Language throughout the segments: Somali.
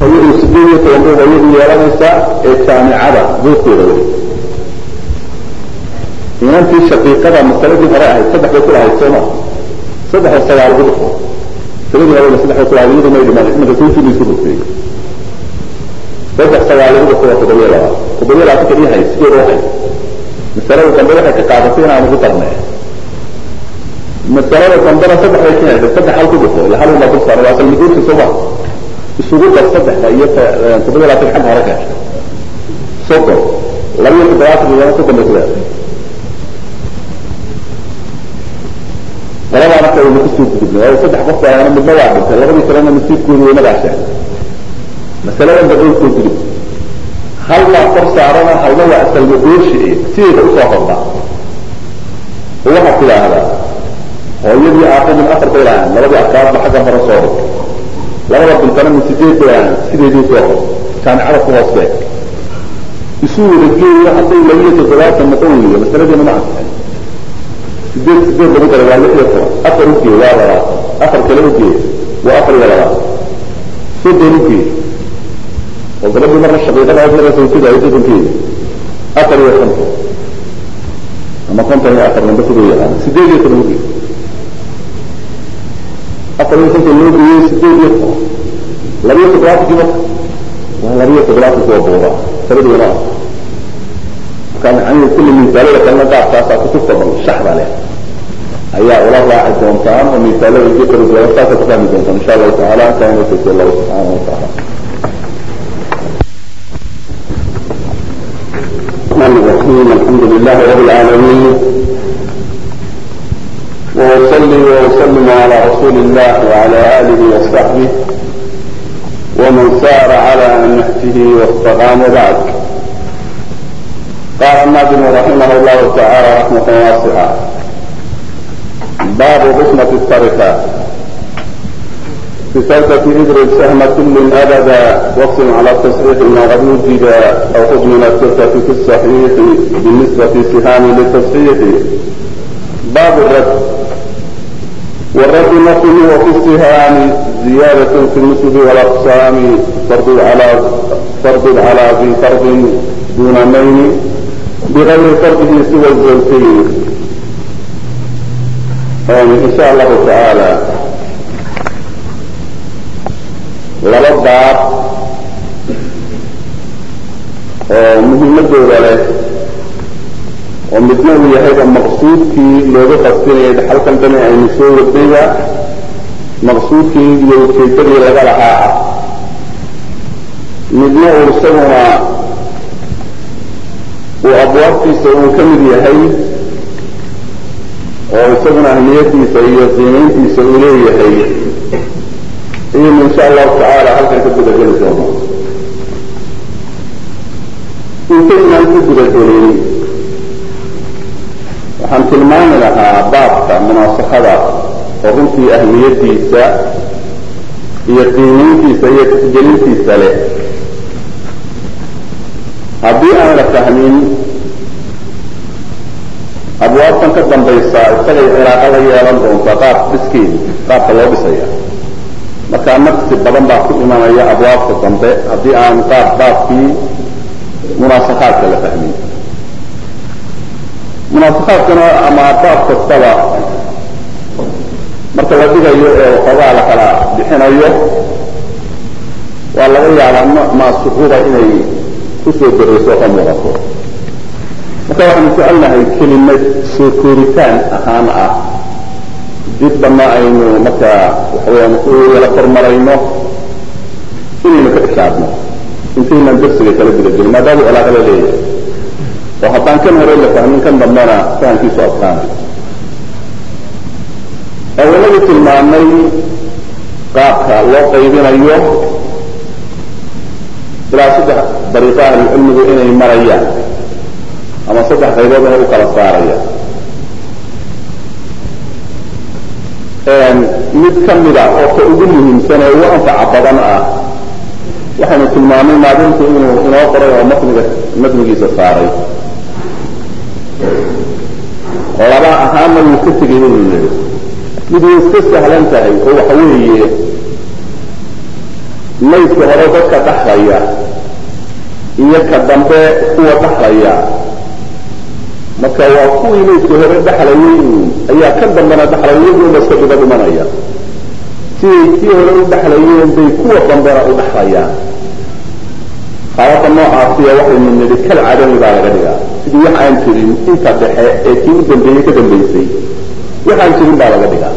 hooyadu sideed iyo toban bay hooyadu yeelanaysaa ee jaamicada buurteeda wey inantii shaqiiqada masaladii hore ahayd saddex bay kulahayd sooma saddex oo sagaal ugu dhufo masaladii hore saddex bay kulahayd iyadu may dhiman marka kuushii isku dhuftay saddex sagaal ugu dhufo waa toddobiyo labaad toddobiyo labaatan kadii hay sideed oo hay masalada dambe waxay ka qaadatay inaan ugu darnay masalada dambena saddex bay ka heshay saddex hal ku dhufo ila hal uma dul saaray waa asal miduurti sooma isugu dar saddexda iyo toddobiyo labaatan xagga hore ka heshay soddon labiyo toddobaatan iyana soddon bay ku leedahay labadaana ka aynu kusoo gudubnay waayo saddex qof baa midna waa dhintay labadii kalena nasiibkoodu waynagaa sheegay masaladan dabay soo gudub hal baa kor saarana halna waa asalma dooshi sideeda usoo horda oo waxaad tidhaahdaa hooyadii aaqo min afar bay lahaan labadii afkaadba xagga hore soo hor labada bintana min sideed bay lahaan sideedii soo hor jaamicada ku hoos beeg isu wada geeyo hadduu labiyo toddobaatan noqon weyo masaladiina ma ansaxay sideed sideed lagu daray waa lix iyo toban afar ugeey waa labaatan afar kale ugeey waa afar iyo labaatan soddon ugeey oo gabadhii marna shaqiiqada marna sawjada ay soddonkeeda afar iyo konton ama konton iyo afar namba siduu yaqaan sideed iyo toban ugeey afar iyo konton loo geeyey sideed iyo toban labiyo toddobaatankii marka waa labiyo toddobaatankii oo buuba taladoona marka macanihi kulli misaalada kalena qaabkaasaa kutubta dhan shaxda leh ayaa ula raaci doontaan oo misaalada iyo kala duwan saasa ku fahmi doontaan insha allahu tacaala kaana tasi allahu subxaanahu watacaala الرحمن الرحيم الحمد لله رب العالمين وأصلي وأسلم على رسول الله وعلى آله وصحبه ومن سار على نهجه واستقام بعد قال الناظم رحمه الله تعالى رحمة واسعة باب قسمة التركة في تركة إدرك سهم كل أبدا واقسم على التصحيح ما قد وجد أو خذ من التركة في الصحيح بالنسبة سهام للتصحيح باب الرد والرد نقل وفي السهام زيادة في النسب والأقسام فرض على فرض على ذي فرض دون مين بغير فرضه سوى الزوجين إن شاء الله تعالى laba baab oo muhiimadooda leh oo midna uu yahayba maqsuudkii looga qastinayay dhaxalkan dani aynu soo wadayba maqsuudkii iyo ujeedadii laga lahaa ah midna uu isaguna uu abwaabtiisa uu ka mid yahay oo isaguna ahmiyadiisa iyo qiimayntiisa uu leeyahay iynu insha allahu tacaala halkan ka gudageli doono intaynaan ka gudagelin waxaan tilmaami lahaa baabka munaasaxada oo runtii ahmiyadiisa iyo qiimayntiisa iyo tixgelintiisa leh haddii aan la fahmin abwaabtan ka dambaysa isagay cilaaqa la yeelan doonta qaab dhiskeeda qaabka loo dhisaya markaa naqsi badan baa ku imanaya abwaabta dambe haddii aan qaab baabkii munaasakaadka la fahmin munaasakaadkana ama baab kastaba marka la dhigayo ee waxoogaa la kala bixinayo waa laga yaabaa nooc maasuquba inay kusoo darayso ka muuqato marka waxaanu jecelnahay kelimad soo kooritaan ahaan ah dibdama aynu markaa waxaweyaan u yala kormarayno inaynu ka xisaabno intaynaan darsiga kala gudagelin maadaama cilaaqa la leeyahay oo haddaan kan hore la fahmin kan dambena fahamkiisu adkaanay awaladu tilmaamay qaabka loo qaybinayo ilaa saddex dariiqa ahlucilmigu inay marayaan ama saddex qaybood inay u kala saarayaan mid ka mida oo ka ugu muhiimsan ee ugu anfaca badan ah waxaynu tilmaamay maadinku inuu inoo qoray oo matniga matnigiisa saaray laba ahaana wuu ka tegay inuu yidhi mid way iska sahlan tahay oo waxa weeye maydka hore dadka dhaxlaya iyo ka dambe kuwa dhaxlaya marka waa kuwii maydka hore dhaxlayay ayaa ka dambena dhaxlaya iyaguna iska dhiba dhimanaya siday kii hore u dhaxlayeen bay kuwa dambena u dhaxlayaan xaalada noocaasiya waxaynu nidhi kal cadami baa laga dhigaa sidii wax aan jirin inta dhexe ee kii u dambeeyey ka dambaysay wax aan jirin baa laga dhigaa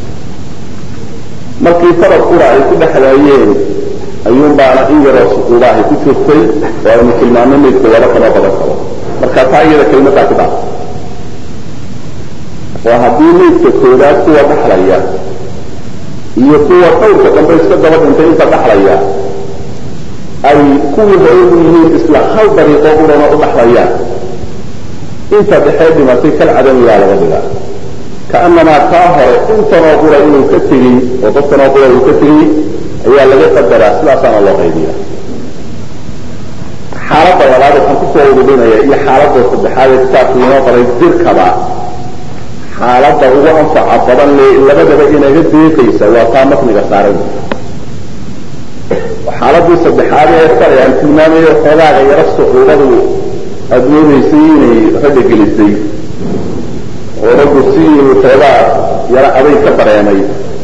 markii farad qura ay ku dhexlaayeen ayuun baana in yaroo suquubahay ku jirtay oo aynu tilmaamay maydku laba kama badan karo marka taa iyada kelimadaa ku dhaaf oo haddii maydka koodaad kuwa dhaxlaya iyo kuwa dhowrka dambe iska daba dhintay inta dhaxlaya ay kuwii hore u yihiin isla hal dariiqo urana u dhaxlayaan inta dhexee dhimatay kal cadamiyaa laga dhigaa kaanamaa kaa hore intanoo qura inuu ka tegey oo dadkanoo qura uu ka tegey ayaa laga qadaraa sidaasaana loo qaydiya xaaladda labaad waxaan kusoo ururinaya iyo xaaladda saddexaad ee kitaabku inoo qoray dirkaba xaaladda ugu anfaca badan le labadaba inaga deeqaysa waa taa matniga saaran xaaladii saddexaad ee sare aan tilmaamayo xoogaaga yaro sucuubadu aada moodaysay inay ragga gelisay oo raggu si xoogaa yaro aday ka dareemay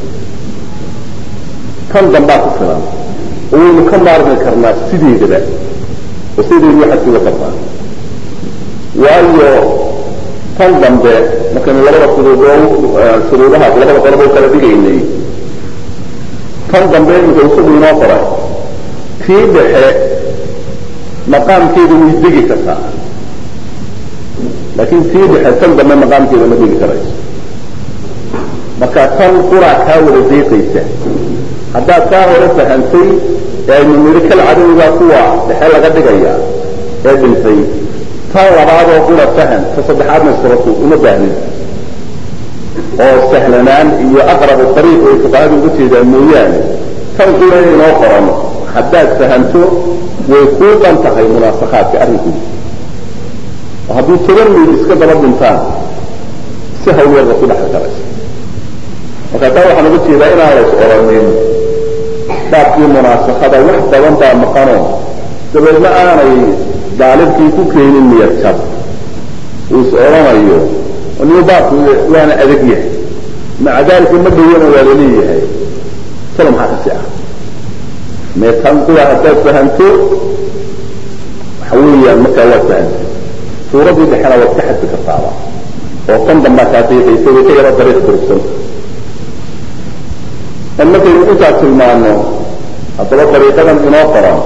kan dambaa ku filan oo waynu ka maarmi karnaa sideedaba oo sideedu waxaad suga kartaa waayo tan dambe markaynu labada shuruudoo shuruudaha labada qodoboo kala dhigaynay tan dambe imika isagu inoo qoray kii dhexe maqaamkeeda way degi kartaa laakin tii dhexe tan dambe maqaamkeeda ma degi karayso marka tan quraa kaa wada deeqaysa haddaad kaa hore fahantay ee aynu niri kal cadowgaa kuwa dhexe laga dhigaya ee dhintay tan labaadoo qura fahan ta saddexaadna suratu uma baahnin oo sahlanaan iyo aqrabu ariiq ay fuqahadu uga jeedaan mooyaane tan qura inoo qoran haddaad fahanto way kuu dhan tahay munaasakaadka arrinkoodi oo haddii toban mayd iska daba dhintaan si hawlyarba ku dhexli karaysa marka taa waxaan uga jeedaa inaan lays oranin baabkii munaasakada wax badan baa maqano dabeedna aanay daalibkii ku keenin niyad jab uu is odhanayo niu baabku waana adag yahay maca daalika ma dhawona waa laleeyahay talo maxaa kasi ah mee tan kuwa haddaad fahanto waxa weeyaan markaa waad fahantay suuradii dhexena waad ka xadfi kartaaba oo tan dambaa kaa diiqaysa way ka yaro dariiq durugsan in markaynu intaa tilmaano haddaba dariiqadan inoo qoran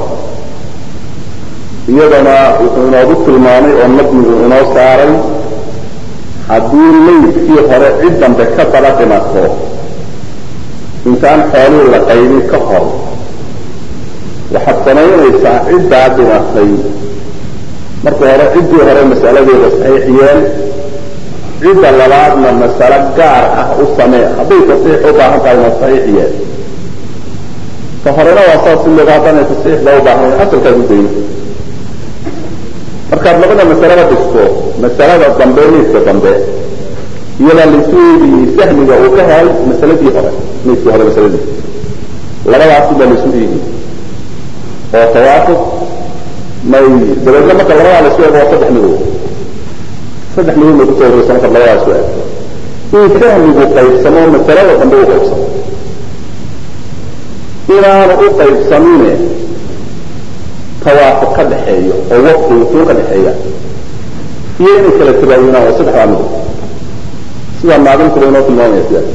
iyadana wuxuu inoogu tilmaamay oo nadmigu inoo saaray haddii maydkii hore cid dambe ka daba dhimato intaan xoolihii la qaybin ka hor waxaad samaynaysaa ciddaa dhimatay marka hore ciddii hore masaladeeda saxiix yeel cidda labaadna masalo gaar ah u samee hadday tasiix u baahan tahay na saxiix yeel ka horena waa saas ileeda haddaanay tasiixda u baahnayn asalkaad u dayn markaad labada masalada dhisto masalada dambe maydka dambe iyadaa laysu eegayey sahmiga uu ka helay masaladii hore maydkii hore masaladii labadaasi baa laysu eegayy oo tawaafuq may dabeedna marka labadaa laysu eego waa saddex midood saddex midood may kusoo horeysa markaad labadaas u eegto in sahmigu qaybsamo masalada dambe u qaybsamo inaanu u qaybsamine tawaafuq ka dhexeeyo oo waqti wuxuu ka dhexeeya iyo inay kala tabaayunaan waa saddexdaa midood sidaa maadinkuba inoo tilmaamaya sidaas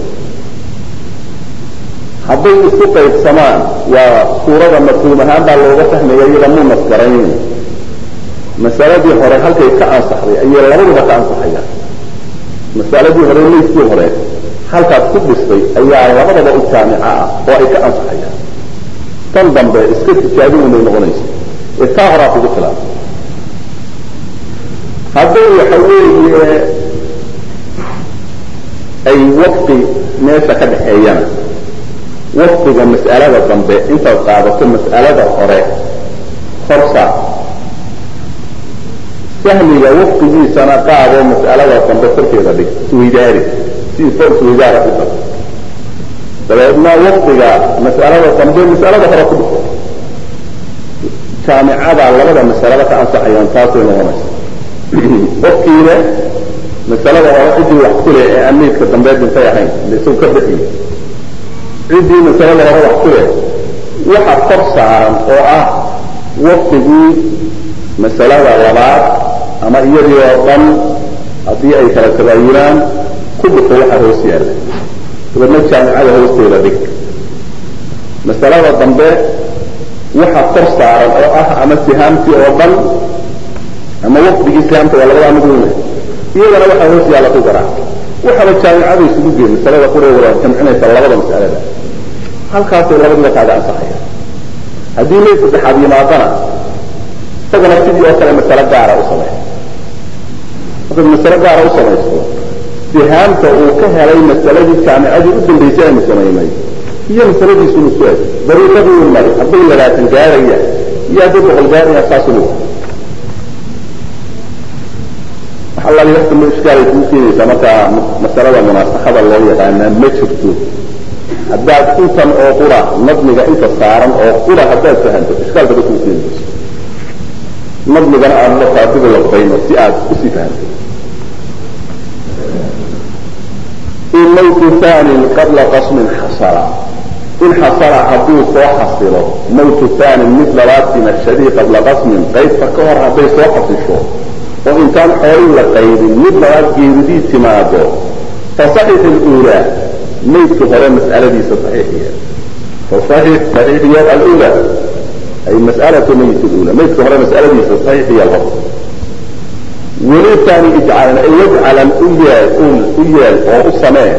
hadday isu qaybsamaan waa suurada mafhuum ahaan baa looga fahmaya iyada mu nasgarayn masaladii hore halkay ka ansaxday ayay labaduba ka ansaxayaan masaladii hore maydkii hore halkaad ku dhistay ayaa labadaba u jaamica ah oo ay ka ansaxayaan tan dambe iska tijaabin unay noqonaysa ee taa horaa kugu filan hadday waxa weeye ay waqti meesha ka dhexeeyana waqtiga mas'alada dambe intaad qaadato mas'alada hore horsa sahmiga waqtigiisana qaadoo mas'alada dambe korkeeda dhig isweydaari si isoo isweydaara ku dar dabeedna waqtiga mas'alada dambe mas'alada hore ku dhufo jaamicada labada masalada ka ansaxayaan taasay noqonaysa qofkiina masalada hore ciddii wax ku leh ee aan meydka dambeed intay ahayn ila isagu ka bixiyo ciddii masalada hore wax ku leh waxa kor saaran oo ah waqtigii masalada labaad ama iyadii oo dhan haddii ay kala tabaayunaan ku dhufo waxa hoos yaalla dabeedna jaamicada hoosteeda dhig masalada dambe waxa kor saaran oo ah ama sihaamtii oo dhan ama waqdigii sihaamta waa labadaa mid weyne iyadana waxaa hoos yaalla ku garaa waxaba jaamicada isugu gee masalada qura wada jamcinaysa labada mas'alada halkaasay labadiba kaaga ansaxaya haddii mayd saddexaad yimaadana isagana sidii oo kale masalo gaara u samey markaad masalo gaara u samaysto sihaamta uu ka helay masaladii jaamicadii u dambaysay aynu samaynay iyo masaladiisunu su eg dariiqadii u mari hadday labaatan gaaraya iyo hadday boqol gaaraya saasunu waxalaali waxkama ishkaalay kuu keenaysaa markaa masalada munaasaxada loo yaqaanaa ma jirto haddaad intan oo qura nadmiga inta saaran oo qura haddaad fahanto ishkaalkaba kuu keenayso nadmigana aad markaa dib laqbayno si aad usii fahanto in mawtu hanin qabla qasmin xasala in xasala hadduu soo xasilo mawtu hanin mid labaad dhimashadii qabla qasmin qaybta ka hor hadday soo xasisho oo intaan xoolin la qaybin mid labaad geeridii timaado fasaxix اlأulى maydka hore mas'aladiisa saxiixiya fasaxix saxiixiya alأulى ay mas'alatu mayt اlأulى maydka hore mas'aladiisa saxiixiya hor welitaani ijcalan ay wajcalan u yeel u yeel oo u samee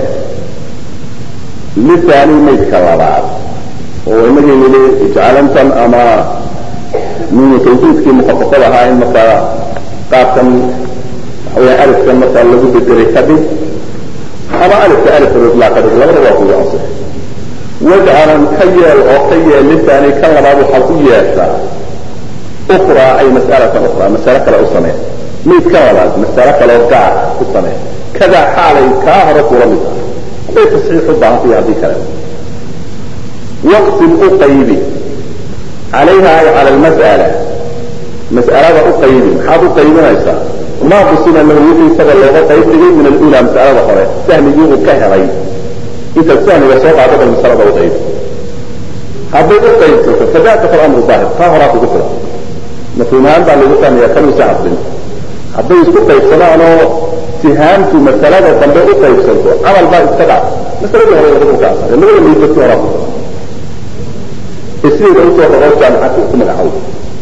litaani maydka labaad oo inagii nili ijcalantan ama min tawxiidkii mukhafafada ahaa in markaa qaabkan waxa weya alifkan markaa lagu bedelay kadhig ama alifka alifka itlaa kadhig labada waa kugu asix wajcalan ka yeel oo ka yeel litaani kan labaad waxaad u yeeshaa ukraa ay mas'alatan ukraa masale kale u samee mayd ka labaad masale kaleo gaar u samee kadaa xaalay kaa hore kula mid ah hadday tasxiix u baahantay haddii kale waqsim u qaybi calayha ay cala almas'ala mas'alada u qaybi maxaad u qaybinaysaa maa qusima lahu wixii isaga looga qayb dhigay min alula mas'alada hore sahmigii uu ka helay intaad sahmiga soo qaado bal masalada u qaybi hadday u qaybsato fadaaka falamru daahir taa horaa kugu filan mafhuumahaan baa lagu fahmaya kanuusa hadlin hadday isku qaybsadaanoo sihaamtu masalada dambe u qaybsanto camal baa iska dhaaf masaladii hore lagu ka asare labada maydbadkii horaa ku ee sideeda usoo dhaqoo jaamicadka ku magacowda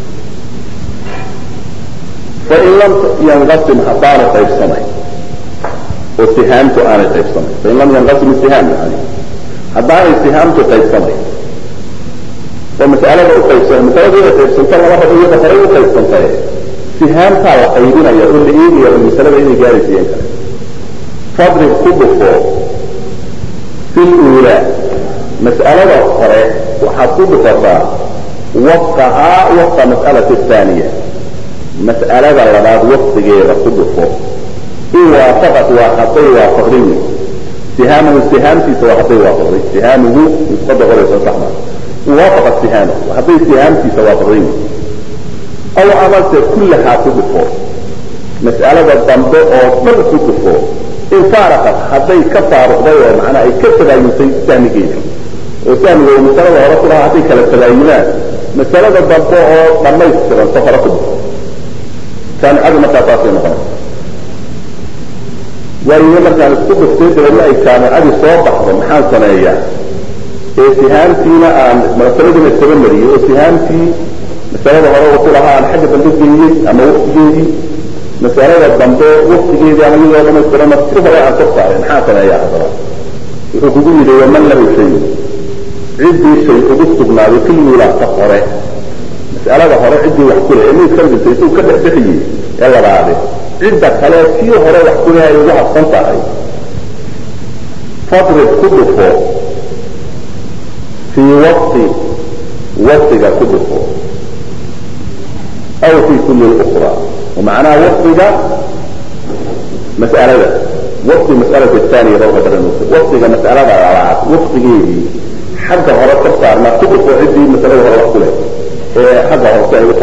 fain lam yanqasim haddaanu qaybsamayn oo sihaamtu aanay qaybsamayn fain lam yanqasim sihaam yani haddaanay sihaamtu qaybsamayn oo mas'alada u qaybsamay masalada inay qaybsanta laba rabo iyada horay u qaybsantaye sihaamtaa la qaybinaya oo la eegaya oo masalada inay gaaraysiiyeen kale fadrib ku dhufo fi luulaa mas'alada hore waxaad ku dhufataa wafqahaa wafqa mas'alati athaniya mas'alada labaad waqtigeeda ku dhufo in waafaqat waa hadday waafaqday wey sihaamuhu sihaamtiisa waa hadday waafaqday sihaamuhu nusqada qoraysa saxma waafaqat sihaamahu hadday sihaamtiisa waafaqday wey aw amase kullahaa ku dhufo mas'alada dambe oo dhan ku dhufo in faaraqat hadday ka faaruqday oo macnaa ay ka tabaayuntay sahmigeeda oo sahmiga uu masalada hore ku lahaa hadday kala tabaayunaan masalada dambe oo dhammaystiranto hore ku dhufo jaamicadu markaa saasay noqonaysa waayo markaan isku dhuftay dabeedna ay jaamicadii soo baxdo maxaan sameeyaa ee sihaamtiina aan masaladiina isaga mariyey oo sihaamtii masalada hore uu ku lahaa aan xagga dambe geeyey ama waqtigeedii masalada dambe waqtigeedii ama iyadoo dhamaystirana si hore aan kor saaray maxaa sameeyaa haddaba wuxuu kugu yidhi waman lahu shay ciddii shay ugu sugnaaday filwilaata hore mas'alada hore ciddii wax ku leh ee mayd ka dhintay isuu ka dhexbixiyey ee labaade cidda kale kii hore wax ku leh ay ugu habsan tahay fadrib ku dhufo fii waqti waqtiga ku dhufo aw fi kuli ukra macnaha waqtiga mas'alada waqti mas'alada thaniya baa uqadaran waqtiga mas'alada labaad waqtigeedii xagga hore ka saarna ku dhufo ciddii masalada hore wax ku leh ee xagga hoose ay u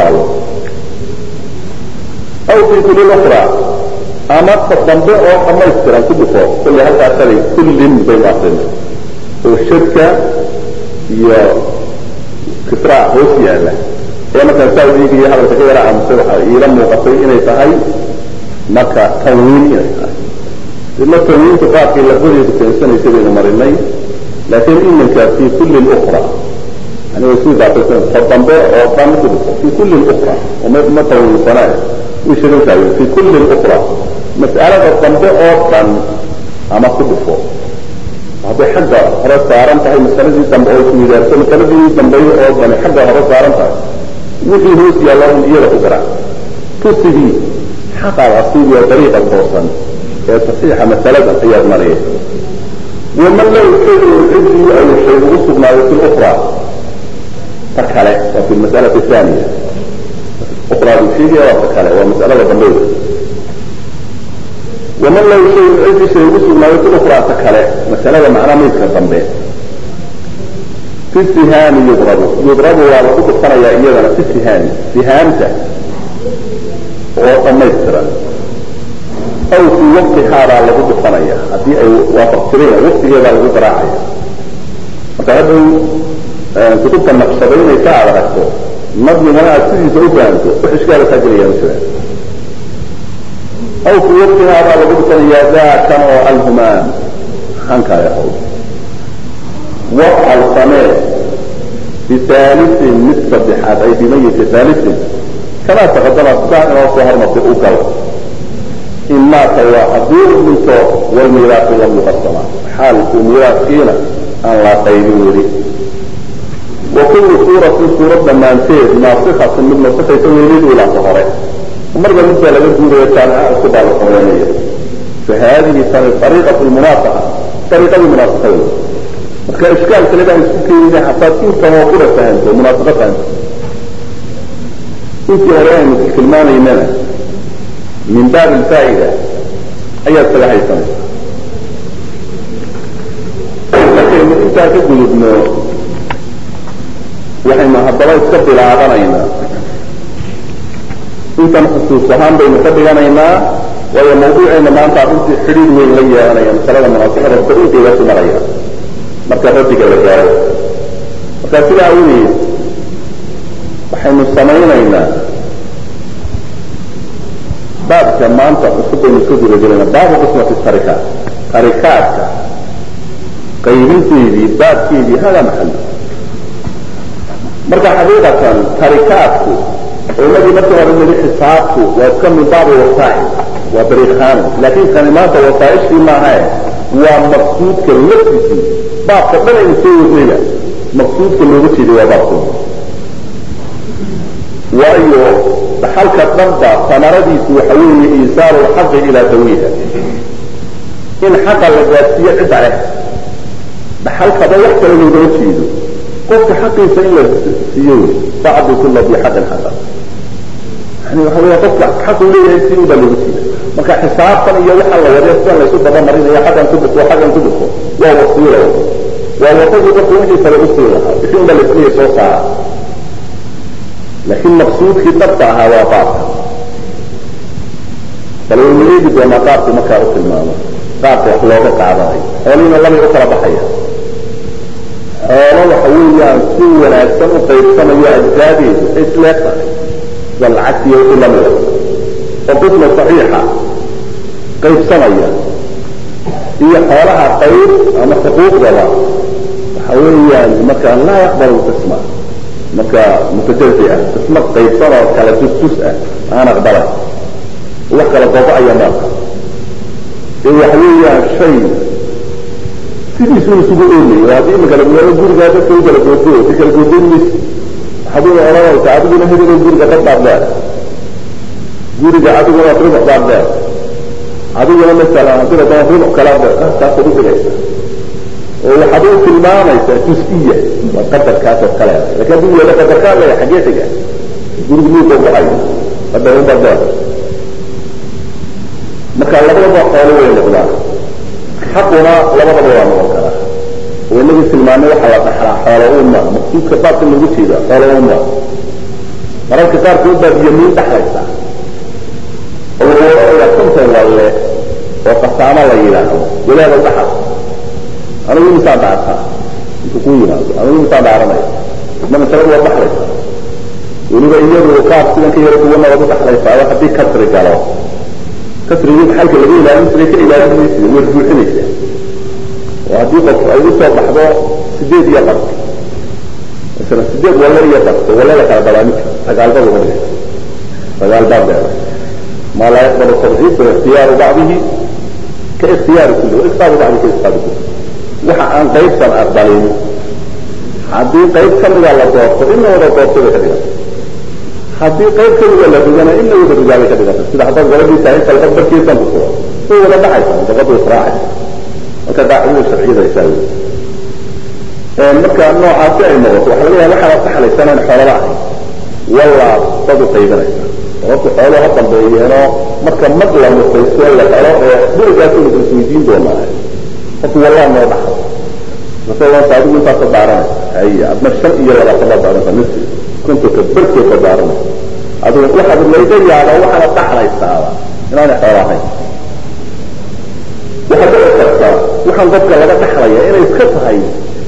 ukra ama ta dambe oo dhamaystiran ku dhufo kulley halkaa shalay kullin baynu akrina oo shadka iyo kisraa hoos yaala ee markaan saa eegaya hadalka ka yara amse waxa iila muuqatay inay tahay marka tanwiin inay tahay ila tanwiinta qaabkii lafdadeedu keensanaysa baynu marinay laakiin iminka fi kulli ukra yani way sii daafaysan ta dambe oo dhan ku dhufo fi kulli ukra oo ma tanwiinsanaa way sheegan tahay fi kulli ukra mas'alada dambe oo dhan ama ku dhufo hadday xagga hore saaran tahay masaladii dambe oo isweydaarto masaladii dambeeye oo dhani xagga hore saaran tahay wixii hoos yaalla un iyada ku garaac tusigii xaqaad asiibiya dariiqa toosan ee saxiixa masaladan ayaad maraya waman lahu shayun cidii ay shay ugu sugnaayo fi lukra ta kale waa fi lmasalati thaniya ukraadu sheegaya waa ta kale waa masalada dambeyda waman lahu shayun cidii shay ugu sugnaayo fi lukra ta kale masalada macnaa maydka dambe fi sihaami yudrabu yudrabu waa lagu dhufanayaa iyadana fi sihaami sihaamta oo dhamaystiran aw fii waqtihaabaa lagu dhufanaya haddii ay waafaqtireen waqtigeedaa lagu garaacaya marka haddaw kutubta naqshadaynaysa aad aragto nadmigana aad sidiisa u fahamto wax ishkaala kaa gelaya ma jiraan aw fii waqtihaabaa lagu dhufanayaa daakan oo alhumaan hankaaga hawl wafcal samee bihaalisin mid saddexaad ay bimayiti haalisin kamaa taqadama sidaa inoo soo hormartay u gal in maata waa haddii u dhinto walmiiraatu lam yuqasama xaalku miiraaskiina aan la qaybin weli wa kullu suuratin suurad dhammaanteed naasikhatin mid nasikaysa weelid ilaata hore marba midbaa laga guuraya jaamica isku baa la sameynaya fa haadihi tani ariiqatu lmunaasaqa ariiqadii munaasaqada marka ishkaal kale baan isku keenina hataad intanoo kura fahanto munaasaqa fahanto intii hore aynu tilmaanaynana min baab alfaa'ida ayaad kaga haysanaysa markaynu intaa ka gudubno waxaynu haddaba iska bilaabanaynaa intan xusuus ahaan baynu ka dhiganaynaa waayo mawduuceena maanta runtii xidhiir weyn la yeelanaya masalada munaasaqada dariiqeedaasi maraya marka rabbiga la gaaro marka sidaa awgeed waxaynu samaynaynaa baabka maanta cusub baynu iska guda gelayna baabu qismati tarikaat tarikaadka qaybinteedii baabkeedii hada maxal marka xaqiiqatan tarikaadku culimadii markii hore nili xisaabku waa iska min baabi wasaa'il waa dariiqaani laakiin kani maanta wasaa'ishkii maahae waa maqsuudka laftiisii baabka dhan aynu soo wadnayna maqsuudka looga jeeday waa baabkooda waayo dhaxalka dhanba samaradiisu waxa weeye iisaaru lxaqi ilaa dawiha in xaqa la gaadsiiyo cidda leh dhaxalkaba wax kale loogama jeedo qofka xaqiisa in la siiyo bacdu kula bi xaqin xaqa yani waxa weya qofka xaqu leeyahay si unbaa looga jeeda marka xisaabtan iyo waxa la wade sidan laysu dabamarinayo xaqan ku dhufo xaqan ku dhufo waa wasiila waa wadadii qofka wixii kale usii lahaa wixii unbaa laisleeya soo saara laakiin maqsuudkii dhabta ahaa waa qaabka bal waynu eegi doonaa qaabku markaa u tilmaamo qaabka wax looga qaadanayo xoolihiina labay u kala baxaya xoolo waxa weeyaan si wanaagsan u qaybsanayo ajzaadeedu isleeg tahay sida lacagtiiyo wixii lamida oo qisma saxiixa qaybsanaya iyo xoolaha qayb ama xuquuqdaba waxa weeyaan marka laa yaqbal qisma marka mutajazi ah qisma qaybsan oo kala tustus ah aan aqbalay wax kala gogo-aya maalka ee waxa weeyaan shay sidiisuu isugu oolaya haddii imika laguyaao gurigaa dadka u kala googooyo si kala googoyn maysi waxaaduna odhanaysa adiguna hebelo guriga dad baad leed guriga adiguna rubuc baad leed adiguna masalan haddii ladana rubuc kala taasaad u dhigaysa oo waxaad u tilmaamaysaa jus-iya waa qadarkaas oo kale lakin haddii yeelo qadarkaa leeya xagee xiga guriga muu gogo-ayo hadda unbaad leed marka labadaba xoolo way noqdaan xaquna labadaba waa noqon karaa oo inagii tilmaanay waxaa la dhaxlaa xoolo uma maqsuudka baabka loogu jeeda xoolo uma mararka qaarkood baad yamiin dhaxlaysaa oo le oo qasaamo la yidhaahdo walaada dhaxal anigu imisaa dhaartaa intuu ku yimaado anigu imisaa dhaaranaya isna masaladu waa dhaxlaysa weliba iyadu qaab sidan ka yaro duwana waad u dhaxlaysaa haddii kasri galo kasrigii xalka laga ilaalin jiray ka ilaalin maysid way buuxinaysaa oo haddii qof ay usoo baxdo sideed iyo qar masala sideed walla iyo qarto walla la kala balaa midka sagaalba laga dhigay sagaal baa beeray maa laa yaqbalu tadciif wa ikhtiyaaru bacdihi ka ikhtiyaari kulli wa ikhbaaru bacdi ka ikhbaaru kulli waxa aan qaybsan aqbalin haddii qayb kamida la doorto ina wada doorto bay ka dhiganta haddii qayb kamida la rugana ina wada rugaabay ka dhiganta sida haddaad gabadhii tahay talqad barkiisan ku furo way wada dhacaysa dabadu israacaysa marka qaacidada sharciyada isaa wey marka noocaasi ay noqoto waxa laga yaha waxaad saxlaysanaan xoolaba ahay wallaa dad u qaybanaysa sababta xoolo ha dambeeyeeno marka mag la mutaysto la helo ee dhurigaas ina isweydiin doonaa horta wallaa noo dhaxo masaladaas adigu intaasa daaranaysa hay adna shan iyo labaatan baa daaranaysa nisfi kontonka barkeed baa daaranaysa adigu waxaad layga yaaba waxaana dhaxlaysaaba inaanay xoolo ahayn waxaa dhici karta waxaan dadka laga dhaxlaya inay iska tahay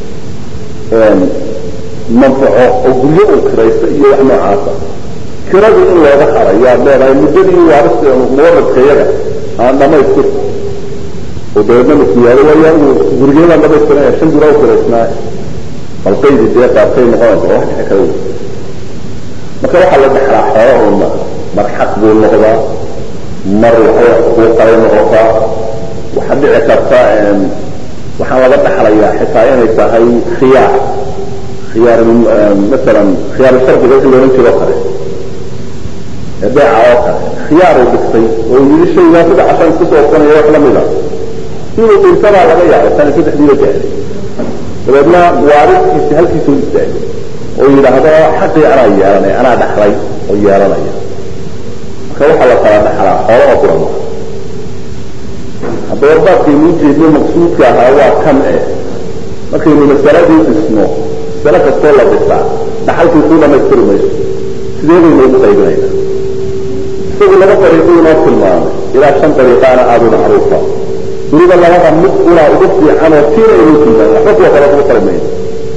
manfaco oo guryo uu kiraysta iyo wax noocaasa kiradu in looga harayaad leedahay muddadii waaris muwaradkayaga aan dhamaystir oo dabeedna masiyaado waayaa uu gurigeedaan dhamaystiranaya shan gura u kiraysnaa balqaydi dee qaabkay noqonaysa wax dhici kara marka waxaa la dhexlaa xoolo uuna mar xaq buu noqdaa mar waxay xuquuqay noqotaa waxaa dhici karta waxaan laga dhaxlayaa xitaa inay tahay khiyaar khiyaar masalan khiyaar shardiga wixii loohan jiro kale ee beeca oo kale khiyaar uu dhigtay oo yidhi shaygaa saddex cashan isku soo oqonaya wax lamida inuu dhintabaa laga yaabay tani saddexdiiba gaaday dabeedna waaridkiisi halkiisuu istaagay oo yidhaahdo xaqii anaa yeelanaya anaa dhaxlay oo yeelanaya marka waxaa la kala dhaxlaa xoolo oo kuran haddaba baabkaynu ujeedno maqsuudka ahaa waa kan eh markaynu masaladii dhisno masale kastoo la dhisaa dhaxalkii kuu dhamaystiri mayso sideedaynu ugu qaybinayna isagu laba dariiqo inoo tilmaamay ilaa shan dariiqaana aada u macruufa weliba labada mid unaa ugu fiican oo tiina inuu tilmaamay waxba kuwa kale ugu tali mayno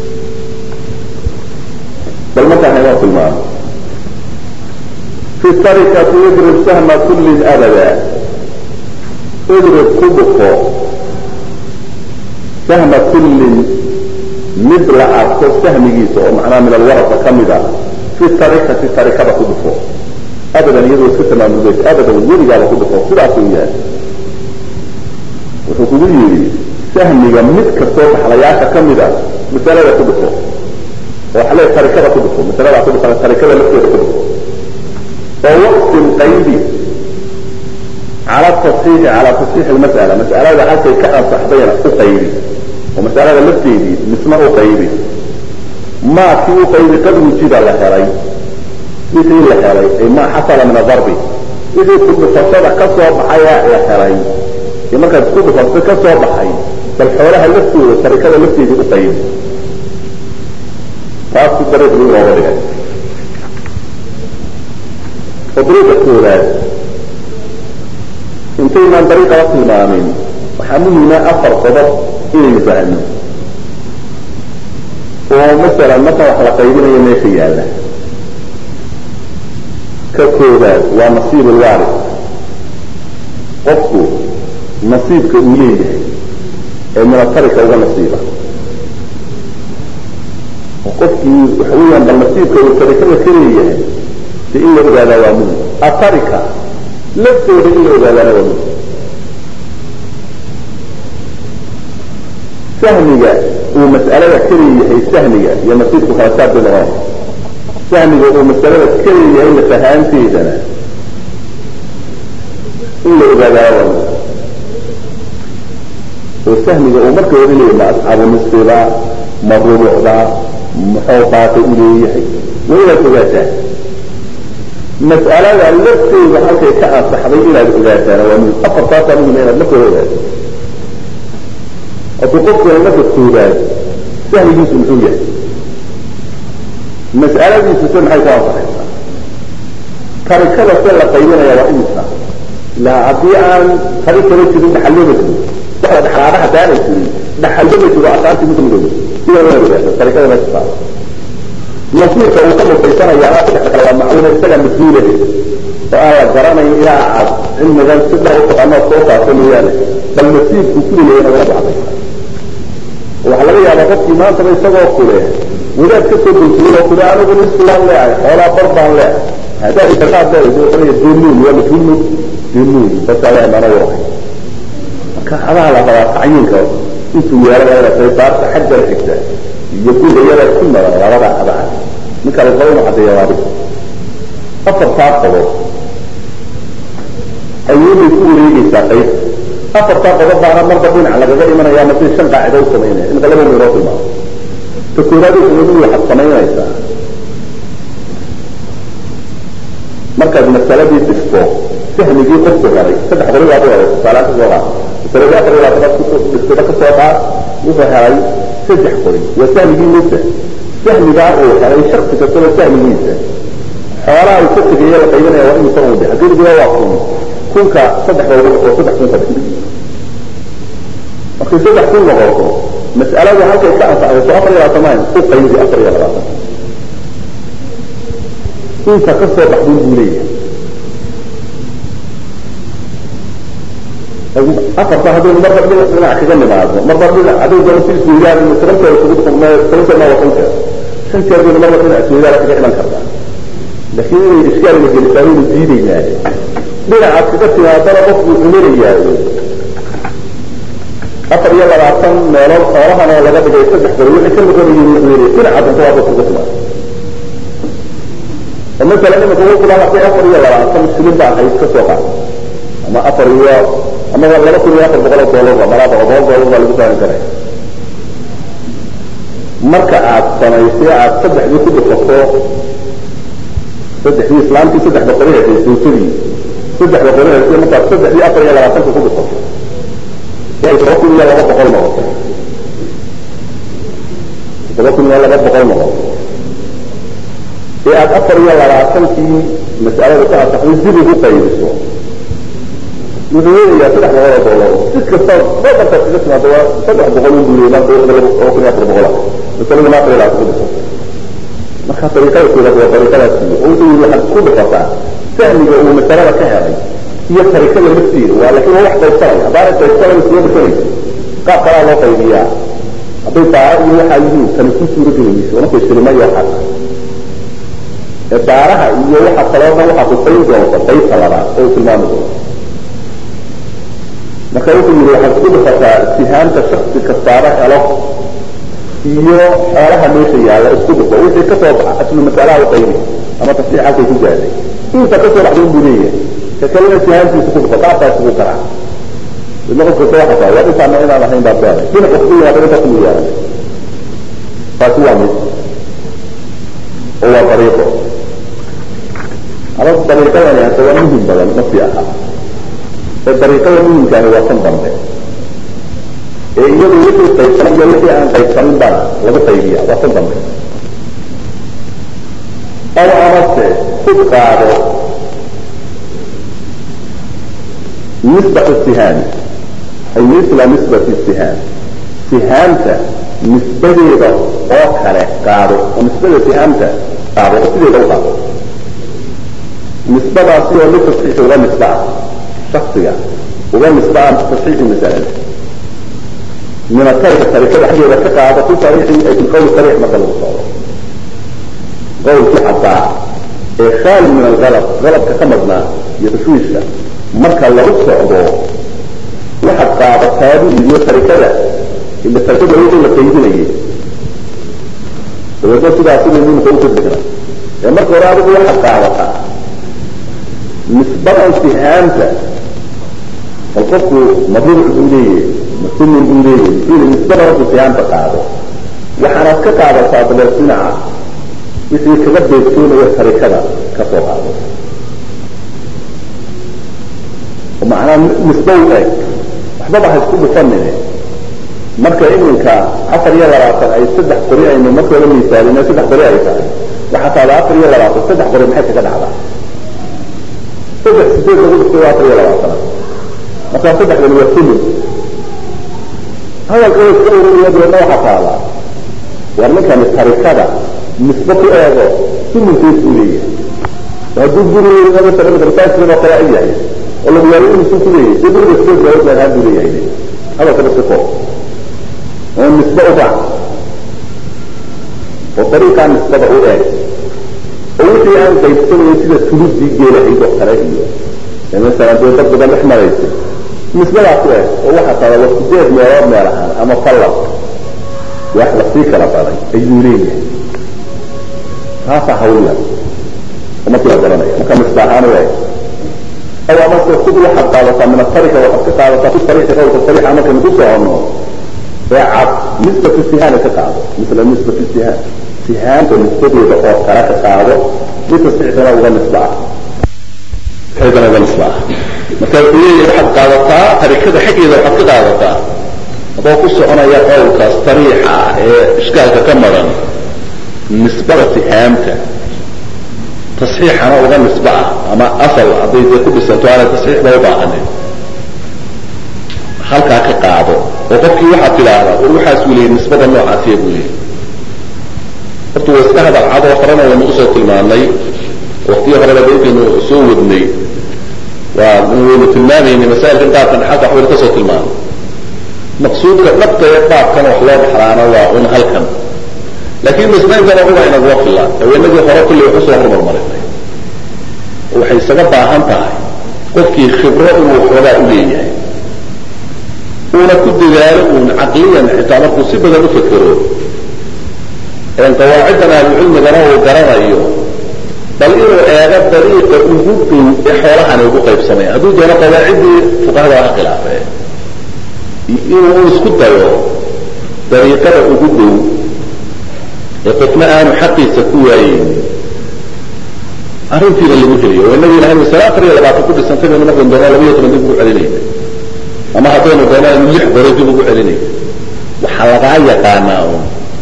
bal markaan inoo tilmaamay fi tarikati idrib sahma kullin abada idrib ku dhufo sahma kullin mid la arko sahmigiisa oo macnaha min alwarasa ka mid a fi tarikati tarikada ku dhufo abadan iyadoo iska tamaamulbaysa abadan weligaaba ku dhufo sidaasuu yahay wuxuu kugu yidhi sahmiga mid kastoo dhaxlayaasha ka mid a masalada ku dhufo oo waxa leeya tarikada ku dhufo masalada ku dhufo tarikada lafteeda ku dhufo oo waqtin qaybi على التصحيح على تصحيح المسألة مسألة حتى كأن صحبين أقيبي ومسألة لفتيدي مسمى أقيبي ما في أقيبي قد وجد لحري مثل لحري أي ما حصل من الضرب إذا كنت فصل كسر بحياء لحري لما كانت كنت فصل كسر بحياء بل حولها لفتي والتركة لفتيدي أقيبي فأصل طريق الأولى وطريق الثلاث intaynaan dariiqala tilmaamin waxaa muhima afar qodob inaynu fahno oo masalan markan wax la qaybinayo meesha yaalla ka koobaad waa nasiib alwaarid qofku nasiibka uu leeyahay ee minatarika uga nasiiba oo qofkii waxa weeyaan bal nasiibka uu tarikada ka leeyahay de in la ogaadaa waa muhim atarika laftooda in la ogaadaana waa muhim sahmiga uu mas'alada ka leeyahay sahmiga iyo nasiibku kala saar bay noqonaysa sahmiga uu masalada ka leeyahay lafahaanteedana in la ogaadaana waa muhim oo sahmiga uu marka hore leeyahay ma asxaabu nisfiba ma rubucda muxuu baaqi u leeyahay waa inaad ogaataa mas'alada lafteeda halkay ka ansaxday inaad ogaataana waa muhim afartaasaa muhim inaad marka hore ogaato hadduu qofkuna marka koobaad sahmigiisu muxuu yahay mas'aladiisu se maxay ku ansaxaysaa tarikada se la qaybinaya waa imisa la haddii aan fari kala jirin dhaxalooba jirin waxa dhaxlaada hadaanay jirin dhaxalooba jiro asaantii mid midooba sida loo yidhahdo tarikada meesha saara nasiirka uu ka mutaysanaya ama saddex kale waa macluuma isaga mas-uulade oo aan la garanayn ilaa aad cilmigan sida u taqaano soo saarto mooyaane bal nasiibku kulilayna wala baxday waxaa laga yaabaa qofkii maantaba isagoo kule wadaad ka soo dulkiyay oo kule anigu nislaan leehay xoolaa bar baan leehay haddaad itaqaad leedahay denuun waa majhuul denuun dadka ayaa mana waray marka adaa la rabaa tacyiinka intuu yeelada saybaarta xagga la xigta iyo kuwa iyada ku mara labada adaa ninka la qabo inuu caddeeya waa dhib afartaa qabo ayuunay ku wareegaysaa qayb afartaa qodob baana marba dhinac lagaga imanaya masii shan qaacida u samaynaya imika laba meeloo tilmaamo ta koowaad usamadu waxaad samaynaysaa markaad masaladii dhigto fahmigii qofku helay saddex qori baad u helay tusaaleaan kasoo qaad masaladii afar iyo labaatanaad dhigtida kasoo qaad wuxuu helay saddex qori waa fahmigii musa fahmigaa uu helay shaksi kastaba fahmigiisa xoolaha uu ka tegaya la qaybinaya waa imisa uu dhe haddii waa kun kunka saddex loogu oo saddex kun ka dhig markay saddex kun noqoto mas'aladu halkay ka anfacdayso afar iyo labaatan maan u qaybi afar iyo labaatan inta ka soo baxday buu leeyahay afarta haddaynu marba dhinac dhinac kaga nimaadno marba dhinac hadday doono si isweydaan toban jeer isugu toban jeer ma waa shan jeer shan jeer baynu marba dhinac isweydaana kaga iman kartaa laakiin inay ishkaal la gelisaa waynu diidaynaa dhinacaad kaga timaadana qofku cuminayaayo afar iyo labaatan meelood xoolahan oo laga dhigay saddex qori wixii ka noqonayay wuxuu dhinacaad inta waa dadka kaga timaado oo masalan imika wuxuu kula hadday afar iyo labaatan shilin baa ahayd ka soo qaad ama afar iyo ama laba kun iyo afar boqol oo doolar malaa boqol boqol doolar baa lagu saarin karaya marka aad samaysay aad saddexdii ku dhufato saddexdii islaamkii saddex boqoli heshay sawjadii saddex boqoli heshay markaad saddexdii afar iyo labaatanka ku dhufato todoba kun iyo laba boqol noqoto todoba kun iyo laba boqol noqoto ee aad afar iyo labaatankii mas'alada ka asaxday dib ugu qaybiso wuxuu leeyahay saddex boqol oo doolar si kasta badankaad kaga timaado waa saddex boqol u guuliyay maanta laba kun iyo afar boqola masalada ma afar iyo labaatan ku dhiso marka dariiqada koowaad waa dariiqadaas iyo oo wuxuu yihi waxaad ku dhifataa fahmiga uu masalada ka helay iyo tarikada lafteeda waa laakiin waa wax qaybsanaya haddaanay qaybsanayn soo dhisanaysa qaab kalaa loo qaybiyaa hadday daara iyo waxaa yihiin tani ku suura gelayso markay shilima iyo waxaas ee daaraha iyo waxa kaloo dhan waxaa kusayn doonta qaybta labaad oo tilmaami doonta marka wuxuu yihi waxaad ku dhifataa sihaanta shaksi kastaaba helo iyo xoolaha meesha yaalla isku dhifo wixii kasoo baxa aslu masalaha u qaybi ama tafsiix halkay ku gaadhay inta kasoo baxday buu leeyahay ka kalena sihaantiisa ku dhifo qaabkaa isugu karaa ila qof kasta waxa tahay waa intaana inaan ahayn baad beeray dhinac wax ku yimaada inta kuma yeelan taasi waa mid oo waa dariiqo ama dariiqadani hata waa muhim badan ma sii aha ee dariiqada muhimkaani waa tan dambe ee iyadu wixii qaybsan iyo wixii aan qaybsanin bana lagu qaybiya waa tan dambe aw amase ku qaado nisbat sihaami ay misla nisbati sihaam sihaamta nisbadeeda oo kale qaado oo nisbada sihaamta qaado oo sideeda u qaado nisbadaasi oo litasxiixi uga nisba ah shaksiga uga nisba ah tasxiixi masalada min atarika tarikada xaggeeda ka qaado fi sariixi ay fi qawli sariix marka lagu socdo qawlkii caddaa ee khaali min algalab galabka ka madnaa iyo tashwiishka marka lagu socdo waxaad qaadataadu iyo tarikada ila tarikada wixii la qaydinayay dabeedna sidaasi bay mimka u kudhigna ee marka hore adigu waxaad qaadataa nisbadan sihaamta bal qofku madruuc buu leeyahay masumin buu leeyahay muxuu nisbada markuu sihaamta qaado waxaanaad ka qaadataa dabeed dhinaca wixii kaga beegtoonaya tarikada ka soo qaado macnaa nisba u eg waxbaba ha isku dhufanine marka iminka afar iyo labaatan ay saddex qori aynu markooda miisaalina saddex qori ay tahay waxaa taada afar iyo labaatan saddex qori maxay kaga dhacdaa saddex sideed lagu dhistay waa afar iyo labaatanaad markaa saddexdan waa kulli hadalka way iska ururiya deedna waxaa taalaa war ninkani tarikada nisbe ku eego suminkeed buu leeyahay hadduu guriga masalan darsaaskan oo kale ay yahay oo lagu yaayo inuu ku leeyahay dee guriga sideed looga gaadhaa buu leeyahay hadalka basi ko oo nisbe u raac oo dariiqaa nisbada u eeg oo wixii aan qaybsanayn sida tuludii geelahayd oo kale iyo masalan dee dad badan dhex maraysa nisbadaa ku eeg oo waxaa tada wa sideed meelood meel ahaan ama fallas wax lasii kala baday ayuu leeyahay taasaa hawliya oo markii la garanaya marka nisba ahaan u eeg aw amase kud waxaad qaadataa min atarika waxaad ka qaadataa fi sariixi qawlka sariixa markaynu ku soconno ee cad nisbatu sihaana ka qaado misla nisbatu sihaan sihaanta nisbadeeda oo kale ka qaado bitasixdana uga nisba ah xeedana uga nisba ah marka wuxuu leeyahay waxaad qaadataa tarikada xaggeeda waxaad ka qaadataa adoo ku soconaya qowlkaas sariixa ah ee ishkaalka ka maran nisbada sihaamta tasxiixana uga nisba ah ama asal hadday dee ku dhisanto aanay tasxiixba u baahanin halkaa ka qaado oo qofkii waxaad tidhaahdaa war waxaas uu leeyay nisbada noocaasiya buu leeyay horta waa iska hadal cad oo horena waynu usoo tilmaanay waktiyo horeba daykaynu soo wadnay waa waynu tilmaamaynay masaa'ilkan qaabkan xalka waxbaynu kasoo tilmaanay maqsuudka dhabta ee qaabkan wax loo dhaxlaana waa un halkan laakiin masnaankana uga inaguma filaan haweenadii hore kulley wax usoo horumarmarinay waxay isaga baahan tahay qofkii khibro inuu xoogaa u leeyahay uuna ku dadaalo uun caqliyan xitaa markuu si badan u fekero qawaaciddan ahlucilmigana uu garanayo bal inuu eego dariiqa ugu dhow ee xoolahani ugu qaybsamaya hadduu doono qawaaciddii fuqahada ha khilaafe inuu isku dayo dariiqada ugu dhow ee qofna aanu xaqiisa ku waayeyn arrintiina lagu heliyo oo inagii ilahay masale afar iyo labaatan ku dhisantay baynu markan doonaa laba iyo toban dib ugu celinayna ama haddaynu doonaa inu lix daro dib ugu celinayna waxaa lagaa yaqaanaa un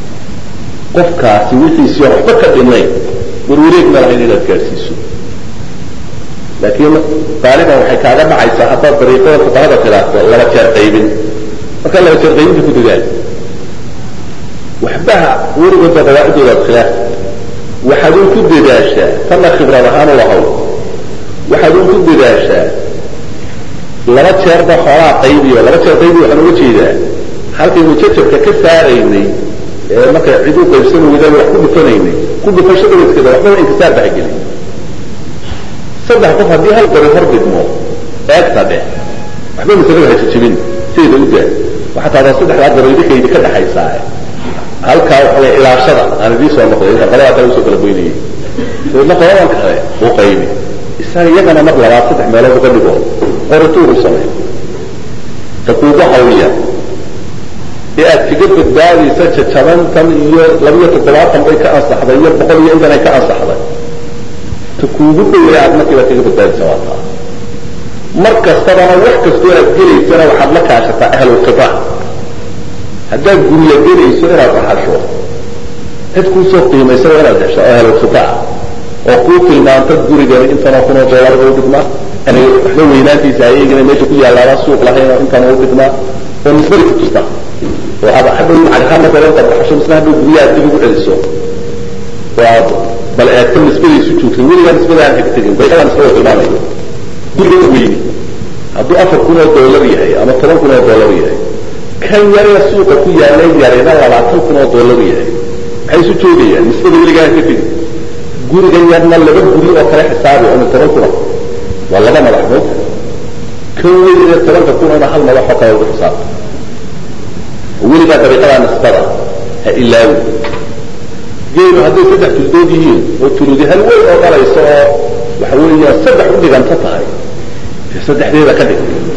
qofkaasi wixiisii waxba ka dhinayn warwareeg ma lahayn inaad gaadhsiiso laakiin qaaliban waxay kaaga dhacaysaa haddaad dariiqada fuqahada khilaafto laba jeer qaybin marka laba jeer qaybinta ku dadaal waxbaha werigooda qawaacidoodaad khilaaf waxaad un ku dadaashaa tanna khibrad ahaan u lahow waxaad un ku dadaashaa laba jeerba xoolaa qaybiyo laba jeer qaybiyo waxaan uga jeedaa halkaynu jajabka ka saaraynay ee marka cid u qaybsan weyda wax ku dhufanaynay ku dhufashadaba iskada waxbaba inkisaar baa gelin saddex qof haddii hal qori hor dhigmo eegta dheh waxba masalada ha jajabin sideeda u daa waxaa taadaa saddexdaa qori idinkaydi ka dhexaysaa halkaa waxa ilaashada aan idii soo noqday inta qoladaa kale usoo kala goynayay dabeedna qoladan kale uu qaybi isaga iyagana mar labaad saddex meelood uga dhigo qorituur u samey ta kuugu hawliya ee aad kaga badbaadaysa jajabantan iyo labiyo toddobaatan bay ka ansaxday iyo boqol iyo intan ay ka ansaxday ta kuugu dhowey aad markiiba kaga badbaadaysa waa taa mar kastabana wax kastoo aad gelaysana waxaad la kaashataa ahlulqibaa haddaad guriya gelayso inaad dhaxasho cid kuusoo qiimaysa waa inaad hesho oo ahlulqibaa oo kuu tilmaanta gurigani intanoo kunoo doolarba u dhigmaa waxba weynaantiisa ayagina meesha ku yaalaaba suuq lahayn oo intan u dhigmaa oo nisbadi ku jirta oo aad hadhow caghaan masalan intaad dhaxasho misna hadhow guryaha dib ugu celiso oo aad bal eegta nisbadiisu joogtay weligaa nisbada aan hegtegin bayqadaa nisbada tilmaamayo guriga weyni hadduu afar kun oo doolar yahay ama toban kun oo doolar yahay kan yaree suuqa ku yaala yarayna labaatan kun oo doolar yahay maxay isu joogayaan nisbada weligaa aan ka tegin gurigan yarna laba guri oo kale xisaabi oo toban kuna waa laba madax moogta kan weynee tobanka kunana hal madax oo kale ugu xisaabta weligaa dariiqadaa nisbada ha ilaawi geelu hadday saddex tuldood yihiin oo tuludi hal weyn oo dhalayso oo waxa weeya saddex u dhiganta tahay saddexdeeda ka dhig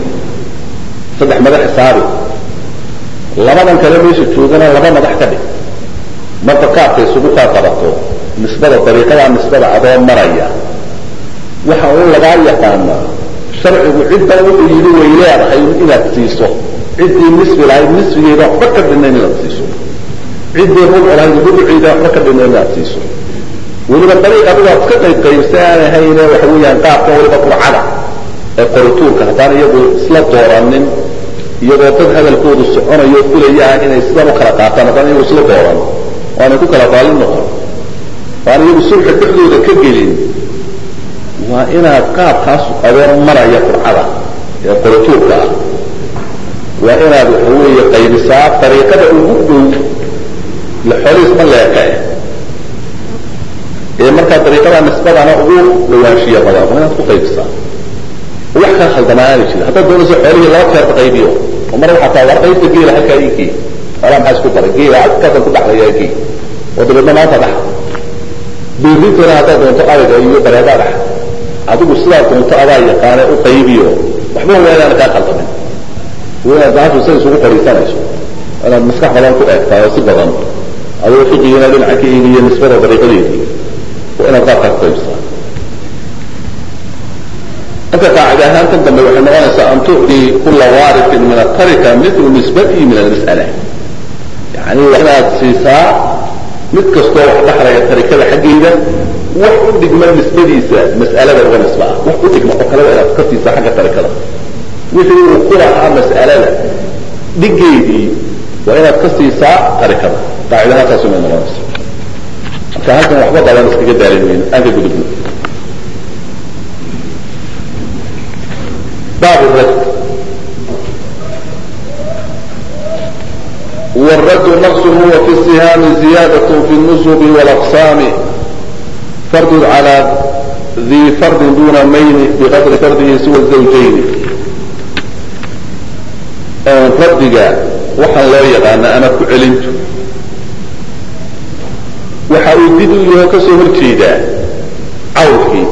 saddex madax xisaabi labadan kale meesha joogana laba madax ka dhig marka kaabka isugu kaa qabato nisbada dariiqadaa nisbada adoo maraya waxa un lagaa yaqaanaa sharcigu ciddan wuxuu yidhi way leedahay inaad siiso ciddii nisbi lahayd nisfigeeda waxba ka dhinayn inaad siiso ciddii rubuc lahayd rubuceeda waxba ka dhinayn inaad siiso weliba dariiq adigu aad iska qayb qaybsa aan ahayne waxa weeyaan qaabkan weliba qurcada ee qorituurka haddaan iyagu isla dooranin iyagoo dad hadalkoodu soconayo fulayaan inay sidan u kala qaataan haddaan iyagu isla dooran waanay ku kala baalin noqon waan iyagu sulxa dhexdooda ka gelin waa inaad qaabkaas adoo maraya qurcada ee qorituurka ah waa inaad waxa weeye qaybisaa dariiqada ugu dhow xoolihiis ma leeqe ee markaa dariiqada nisbadana ugu dhawaanshiya badan waa inaad ku qaybisaa wax kaa khaldamaa aana jirin haddaad doonayso xoolihii laba jeerta qaybiyo oo mar waxaa taa war qaybta geela halkaa ii gee xoolaa maxaa isku daray geela halkaasan ku dhaxlayaa gee oo dabeedna maanta dhax biirintana haddaad doonto ariga iyo bareedaa dhax adigu sidaa doonto adaa yaqaane u qaybiyo waxba waa inaana kaa khaldamin waa inaad daashu sida isugu fadhiisanayso inaad maskax badan ku eegtaa oo si badan adoo fiqigina dhinaca ka eegiyo nisbada dariiqadeedii waa inaad qaabkaa ku qaybsaa marka qaacida ahaan tan dambe waxay noqonaysaa an tucdii kula waarisin min atarika milu nisbatihi min almas'ala yani waa inaad siisaa mid kastoo wax dhaxlaya tarikada xaggeeda wax u dhigma nisbadiisa mas'alada uga nisba ah wax u dhigma oo kaleba inaad ka siisaa xagga tarikada wixii uu ku lahaa mas'alada dhigeedii waa inaad ka siisaa tarikada qaacidaha taas may noqonaysa marka halkan waxba badan iskaga daalin mayno aan ka gudubno bab الرد والرد نقص هو في السهام زيادة في النصب والأقسام فرد على ذي فرد دون مين بقدر فرده سوى الزوجين ردga waxaan loo yaqaana ama ku celintu waxa uu did u yaho kasoo horjeedaa cawlkii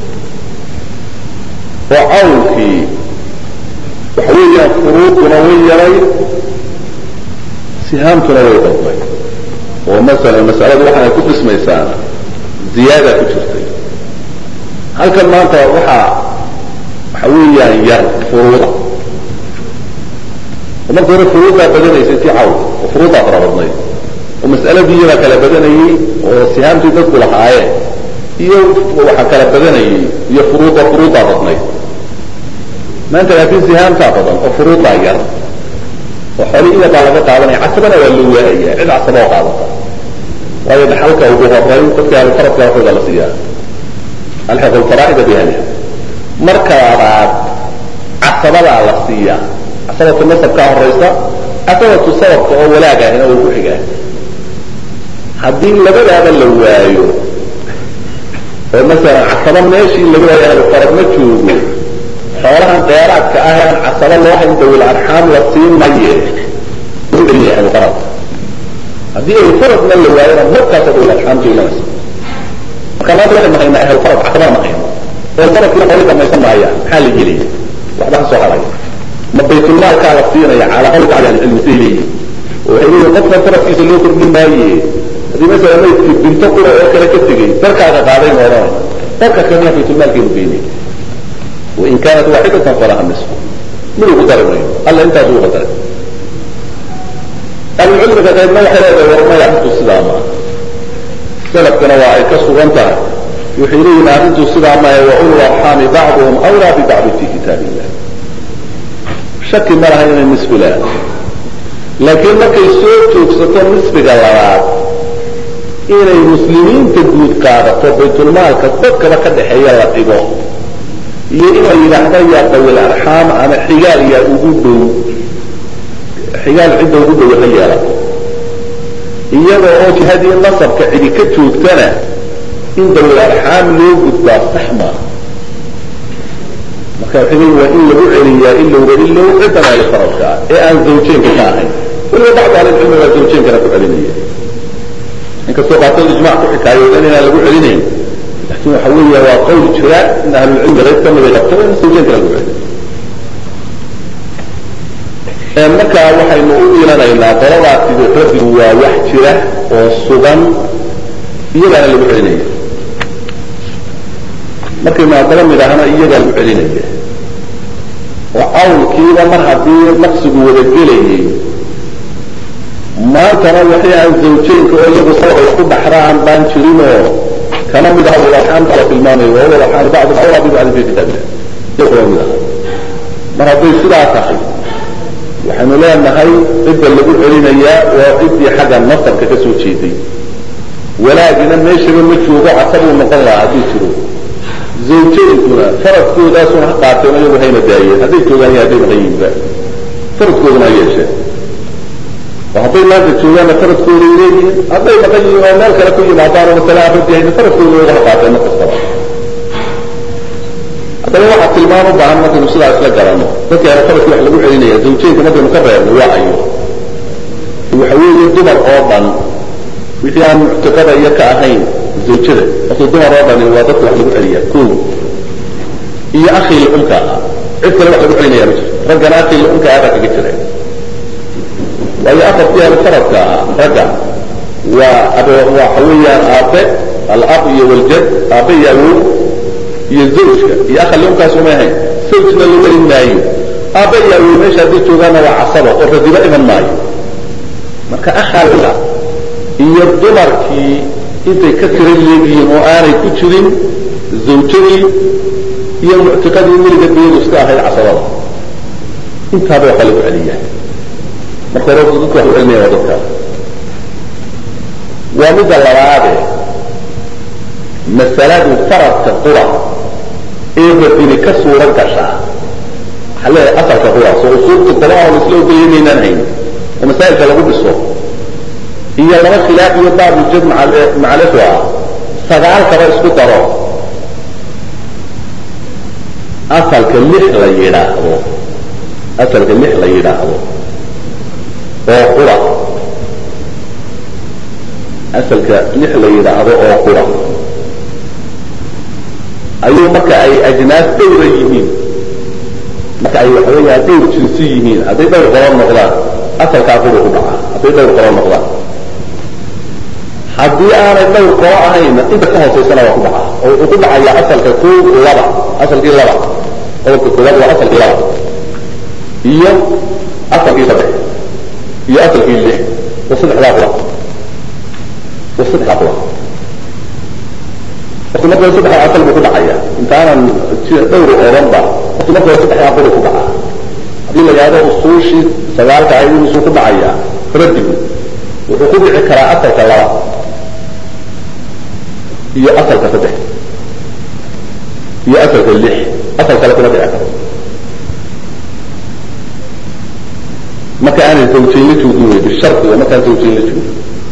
oo cawlkii waxa weeyaan furuuduna way yaray sihaamtuna way dalbay oo masalan masaladu waxaanay ku dhismaysaa ziyaada ku jirtay halkan maanta waxaa waxa weeyaan yar furuuda oo marka hore furuuddaa badanaysay tii cawl oo furuuddaa fara badnayd oo mas'aladii iyadaa kala badanayey oo sihaamtii dadku lahaayeen iyo waxaa kala badanayey iyo furuudda furuuddaa badnayd maanta laakiin sihaamtaa badan oo furuuddaa yar oo xooli iyadaa laga qaadanaya casabana waa la waaya cid casaba oo qaadata waayo dhaxalka ugu horay dadka ahlufaradka waxooda la siiyaa alxiqu lfaraa'ida bihaliha marka labaad casabadaa la siiyaa casabatu nasabkaa horaysa casabatu sababka oo walaag ahina way ku xigaan haddii labadaaba la waayo oo masalan casaba meeshii laga waayo ahlufarad ma joogo xoolahan dheeraadka ah aan casaba loo hayn dawil arxaam la siin maye ahlufarad haddii ahlufaradna la waayona markaasa dawil arxaamta imanaysa marka maanta waxay maqaynaa ahlufarad casaba maqayno ahlufaradkina xooli dhamaysan maaya maxaa la gelaya waxba ka soo haraya ma baytulmaalkaa la siinaya calaa qawli bacdi ahlicilmi say leeyihin oo waxay leeyihin qofkan faradkiisa loo kordhin maaye haddii masala maydki binto qura oo kale ka tegey darkaaga qaaday ma odhanay darka kalena baytulmaalkeenu geynay wain kaanat waaxidatan falaha nisfu mid ugu dari mayo alla intaas ugu qadaray ahlucilmiga qaybna waxay leedahay warmaya arrintu sidaa maaha salafkana waa ay ka sugan tahay waxay leeyihin arrintu sidaa maaha wa ulu arxaami bacduhum awlaa bibacdi fi kitaab illah shaki ma laha inay nisfi leedahay laakiin markay soo joogsato nisfiga labaad inay muslimiinta guud qaadato baytulmaalka dadkaba ka dhexeeya la dhigo iyo in la yidhaahda yaa dawil arxaam ama xigaal yaa ugu dhow xigaal cidda ugu dhow ha yeelato iyada oo jihadii nasabka cidi ka joogtana in dawil arxaam loo gudbaa sax maaha marka waxay leeyiin waa in lagu celiyaa ilowba ilow ciddan ahli faradka ah ee aan zawjeenka ka ahayn weliba bacdu ahlicilmi waa zawjeenkana ku celinaya inkastoo qaarkood ijmac ku xikaayoodan inaan lagu celinayn lakin waxa weeya waa qawl jira in ahlulcilmi qayb ka mida qabto in zawjeenka lagu celin markaa waxaynu u iilanaynaa qoladaasi radigu waa wax jira oo sugan iyagaana lagu celinaya markaynu haddaba nidhaahno iyagaa lagu celinaya oo cawlkiiba mar haddii naqsigu wada gelayay maantana waxay aan zawjeenka oo iyagu sabab ay ku dhaxraan baan jirinoo kana mid aha walaxaanta la tilmaamayo wa walaxaan bacdu awlaa bi bacdi fi kitaabillah mid ah mar hadday sidaa tahay waxaynu leenahay cidda lagu celinayaa waa ciddii xagga nasabka ka soo jeeday walaagina meeshaba ma joogo casabuu noqon lahaa hadduu jiro zawjaduna faradkoodaasuna ha qaateen iyagu hayna daayeen hadday joogaan iyo hadday maqan yihiinba faradkooduna ha yeesheen oo hadday maanta joogaanna faradkooday leeyihiin hadday maqan yihiin oo meel kale ku yimaadaan oo masale aan radi hayna faradkooda iyagu ha qaateen ma kastaba haddaba waxaa tilmaam u baahan markaynu sidaa isla garanno dadka hore faradki wax lagu celinaya zawjeynka markaynu ka reebno waa ayo waxa weeye dumar oo dhan wixii aan muctiqada iyo ka ahayn zawjada marka dumar oo dhani waa dadka wax lagu celiya ko iyo akii lumka ah cid kale wax lagu celinaya ma jirto raggana akii lumka ah baa kaga jira waayo afartii ahlu faradka ah ragga waa waxa weeyaan aabe alab iyo waljad aabe iyo awow iyo zawjka iyo akha lumkaas umay ahayn zawjna lagu celin maayo aabe iyo awow meesha hadday joogaanna waa casaba oo radiba iman maayo marka akhaa iyo dumarkii intay ka tira leegihiin oo aanay ku jirin zawjadii iyo muctiqadii weliga diyadu iska ahayd casabada intaaba waxa lagu celiyaa marka hore dadka wax u celinaya waa dadkaas waa midda labaade masaladu faradka qura ee radini ka suura gashaa waxaa leeyahay asalka qura soo usuulta qolaha la isla ogolya maynaan hayn oo masaa'ilka lagu dhiso iyo laba khilaaf iyo baabujad macalifo ah sagaalkaba isku daro asalka lix la yidhaahdo asalka lix la yidhaahdo oo qura asalka lix la yidhaahdo oo qura ayuu marka ay ajnaas dhowra yihiin marka ay waxa weeyaa dhowr jinsi yihiin hadday dhowr qolo noqdaan asalkaa qura ku dhaca hadday dhowr qolo noqdaan haddii aanay dhowr qolo ahayna inta ka hoosaysana waa ku dhaca oo wuxuu ku dhacayaa asalka ko laba asalkii laba qodobka koowaad waa asalkii laba iyo asalkii saddex iyo asalkii lix wa saddexdaa qura wa saddexdaa qura horta marka saddexdaa asal buu ku dhacaya intaanan dhowr oranba horta marka saddexdaa qura ku dhaca haddii la yidhahdo usuushii sagaalka ayd inusuu ku dhacaya radigu wuxuu ku dhici karaa asalka laba iyo asalka saddex iyo asalka lix asal kale kuma dhici karo marka aanay zawjayn la joogin wey bishardi oo markaan zawjayn la joogin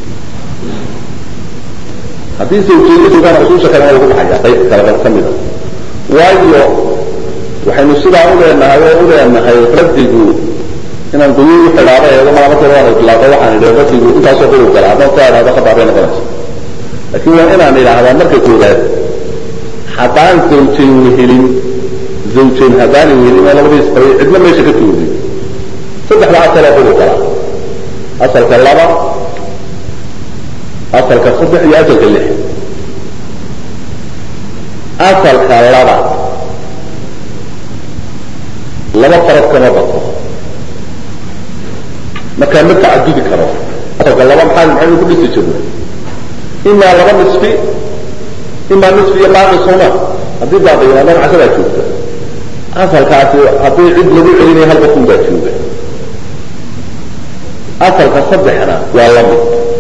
haddii zawjayn la joogaan usuusha kale waa lagu dhacaya qayb kale ka mida waayo waxaynu sidaa u leenahay oo u leenahay radigu inaan guyuu xidhaaba eego maa marka waan idlaaqo waxaan idhi radigu intaasoo quru gala haddaan saa idhahdo khabaar bay noqonaysa laakiin waa inaan idhaahdaa marka koowaad haddaan zawjayn wehelin zawjayn haddaanan wehelin oo labadiis qabay cidna meesha ka joogin saddexda asaloo quru gala asalka laba asalka saddex iyo asalka lix asalka laba laba farad kama bato markaa ma tacadudi karo asalka laba maxaa maxaynu ku dhisi jirnay imaa laba nisfi imaa nisfi iyo baaqi soma haddii baaqi yimaadaan casabaa joogta asalkaasi haddii cid lagu celinayo hal qofun baa jooga asalka saddexna waa lamid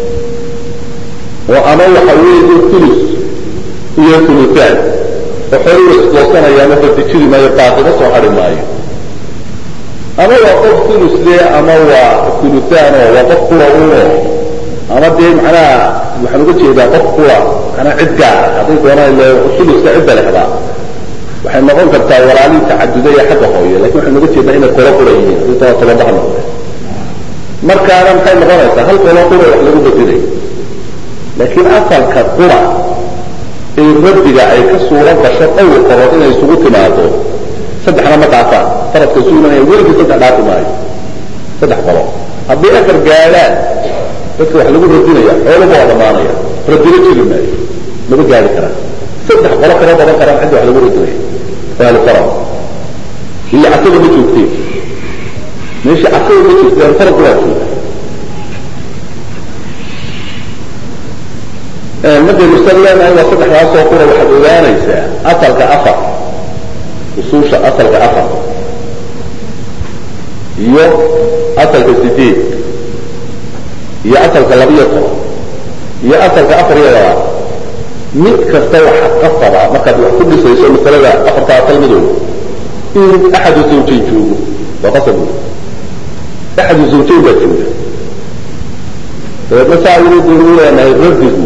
oo ama waxa weeye tulus iyo tulutaan oo xooluu isgoosanayaa marka dijiri maayo baaqima soo hari maayo ama waa qof tulus le ama waa tulutaan oo waa qof kura uno ama dee macnaha waxaan uga jeedaa qof kura manaa cid gaara hadday doonaan ile tuluska cidda lehdaa waxay noqon kartaa walaalii tacaduda ee xagga hooye lakin waxaynu uga jeednaa inay qolo qura yihiin hadii taba tobanbaha noqde markaana maxay noqonaysaa hal qolo qura wax lagu bedilay laakiin asalka qura ee rabbiga ay ka suuro gasho dhowr qorood inay isugu timaado saddexna ma dhaafaan faradka isu imanaya weligii saddex dhaafi maayo saddex qolo haddii afar gaadhaan dadka wax lagu radinaya xooluba waa dhamaanaya radino jiri maayo lama gaari karaan saddex qolo kama badan karaan cidda wax lagu radinaya ahlu farad iyo casaga ma joogteen meeshii casaga ma joogtay ahlufarad waa jooga markaynu san leenahay waa saddexdaasoo qura waxaad ogaanaysaa asalka afar usuusha asalka afar iyo asalka sideed iyo asalka labiyo toban iyo asalka afar iyo labaad mid kasta waxa qasaba markaad wax ku dhisayso masalada afarta asal midooda in axadu zawjayn joogo waa qasab wey axadu zawjayn baa jooga dabeedna saa weli daynu leenahay radigu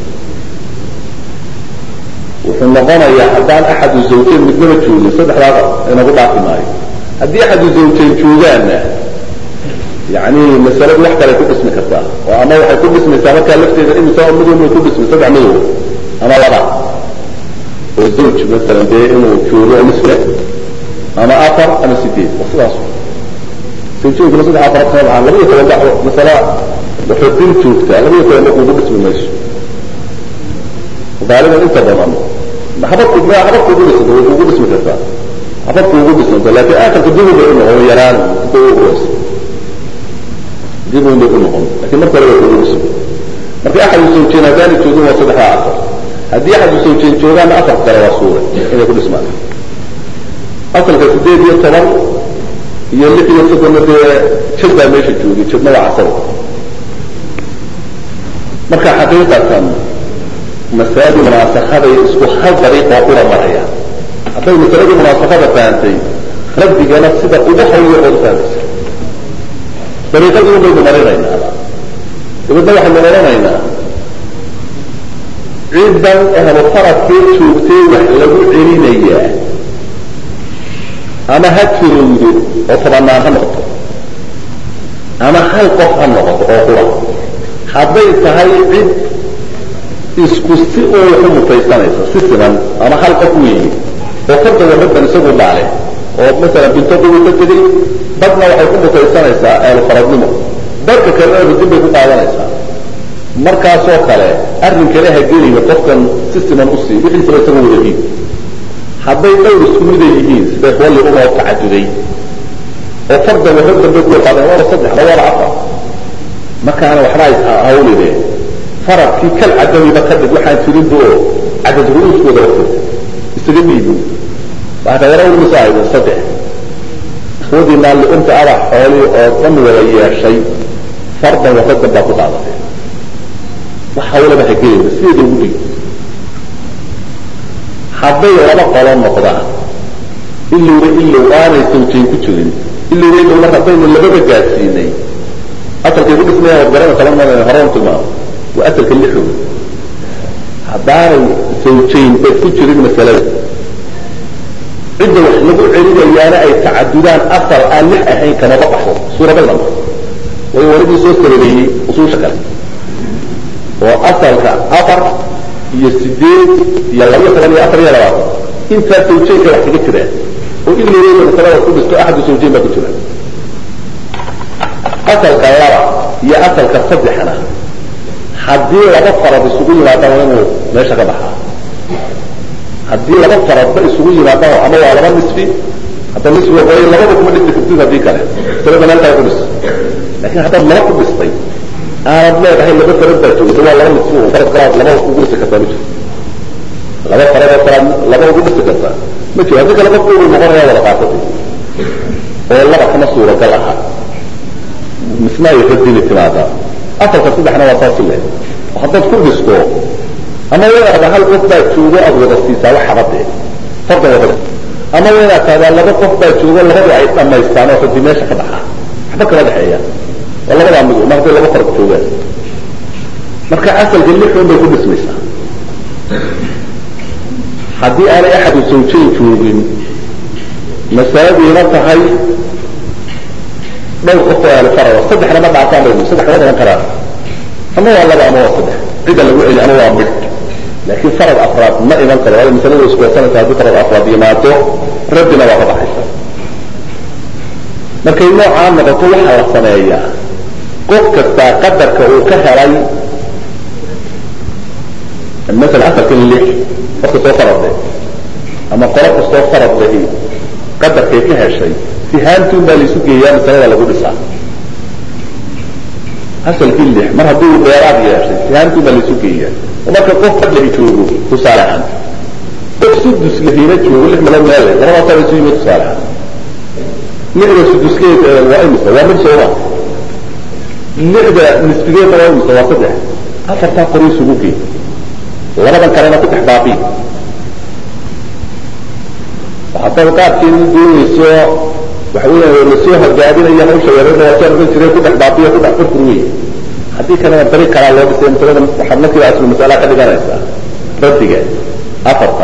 wuxuu noqonayaa haddaan axadu zawjayn midnaba joogin saddexdaa inagu dhaafi maayo haddii axadu zawjayn joogaanna yani masaladu wax kale ku dhismi kartaa oo ama waxay ku dhismaysaa markaa lafteeda imisa midow may ku dhismay saddex midow ama laba oo zawj masalan dee inuu joogo nisle ama afar ama sideed wa sidaas zawjooyinkuna saddex afar kasoo baxaan labaiyo toban ba masala waxay din joogtaa labaiyo toban ba kugu dhismi mayso gaaliban inta badan habadku habad kugu dhisanta way kugu dhismi kartaa habad kugu dhismanta laakin aakhirka dibu bay unoqon yaraan kuguhoos dib un bay unoqon lakin marka hore way kugu dhismi marka axadu zawjeen haddaanay joogin waa saddexdaa afar haddii axadu zawjeen joogaanna afar kale waa suura inay ku dhismaan asalka sideed iyo toban iyo lix iyo soddonna dee jad baa meesha joogay jadna waa casaba marka xaqiiqatan masaladu munaasakaday isku hal dariiqoo ula maraya hadday masaladii munaasakada fahamtay rabdigana sida ugu hawyo ood fahmaysa dariiqadii un baynu marinaynaa dabeedna waxaynu odhanaynaa ciddan ahlu faradkee joogtay wax lagu celinayaa ama ha tirowdo oo tobanaan ha noqoto ama hal qof ha noqoto oo qura hadday tahay cid isku si oo waxu mutaysanaysa si siman ama hal qof weeye oo farda warabban isagu dhaale oo masalan binto qubi ka tegay badna waxay ku mutaysanaysaa ahlu faradnimo dadka kalena ridin bay ku qaadanaysaa markaasoo kale arrin kale ha geliyo qofkan si siman usii wixiisaba isaga wada dhiib hadday dhowr isku mida yihiin sida walli umoo tacaduday oo farda warabban bay ku yaqaadeen waaba saddex la waaba afar markaana waxba hawline faradkii kal cadamiba ka dhig waxaan jirinba oo cadad ru'uuskooda wata isaga dhiibo waxaa yara ulmasa ahaydeen saddex ikhwadii naalliunta aba xoolii oo dhan wada yeeshay fardan waradan baa ku qaadatay wax hawlaba ha gelayba sideeda ugu dhig hadday laba qolo noqdaan ilowba ilow aanay sawjayn ku jirin ilowba ilow mar haddaynu lababa gaadsiinay asalkay ku dhismaya waad garanaysa lama horan tilmaamo waa asalka lixood haddaanay sawjayn bay ku jirin masalada cidda wax lagu celinayaana ay tacadudaan asal aan lix ahayn kamaba baxo suuragalna ma way waligii soo sababeeyey usuusha kale oo asalka afar iyo sideed iyo labiyo toban iyo afar iyo labaatan intaa sawjaynka wax kaga jiraan oo iloweyda masalada ku dhisto axadu sawjayn baa ku jira asalka laba iyo asalka saddexna haddii laba farad isugu yimaadaan waa inuu meesha ka baxaa haddii laba faradba isugu yimaadaan ama waa laba nisfi hadda nisfi way labada kuma dhisi kartid haddii kale masalada meelkaa ku dhis lakin haddaad laba ku dhistay aanad leedahay laba farad baa joogta waa laba nisfi farad kalaad laba ugu dhisi kartaa ma jiro laba farad oo kalaad laba ugu dhisi kartaa ma jiro haddii kale qofku uu noqonaya wada qaatati oo laba kama suuragal aha misna ay radini timaadaa asalka saddexna waa saasi leh haddaad ku dhisto ama wadaada hal qof baa joogo aad wada siisaa wax habadee farda wadada ama wadaad taadaa laba qof baa joogo labadii ay dhamaystaan oo radi meesha ka baxaa waxba kala dhexeeya waa labadaa mid mar hadday laba farad joogaan marka asalka lixun bay ku dhismaysaa haddii aanay axadu sawjayn joogin masaladiina tahay dhowr qof oo ahlufarada saddexna ma dhaafaan baynu saddex kama dhalan karaan ama waa laba ama waa saddex cidda lagu celi ama waa mid laakiin farad afraad ma iman karo waayo masalada iskuwasanaysa haddii farad afraad yimaado rabbina waa ka baxaysa markay noocaa noqoto waxaa la sameeyaa qof kastaa qadarka uu ka helay masala asalka lix qofka soo farade ama qolo kastoo farad lahi qadarkay ka heshay sihaantuun baa laisu geeyaa masalada lagu dhisaa asalkii lix mar haddii uu dheeraad yeeshay sihaantuun baa laisu geeyaa oo marka qof fadlahi joogo tusaale ahaan qof si sudus lahiina joogo lix meelood meel le labadaasaa isu yimid tusaaleha lixda suduskeed waa imisa waa mid sooma lixda nisbigeedna waa imisa waa saddex afartaa qori isugu gey labadan kalena ku dhex baabi haddaad qaabkeedu doonayso waxa weya lasoo hagaabinaya hawsha yarada waataan ohan jire ku dhex baabiyo ku dhex furfur wey haddii kalena dariiq kalaa loo dhisay masalada waxaad markiiba aslu masala ka dhiganaysaa raddiga afarta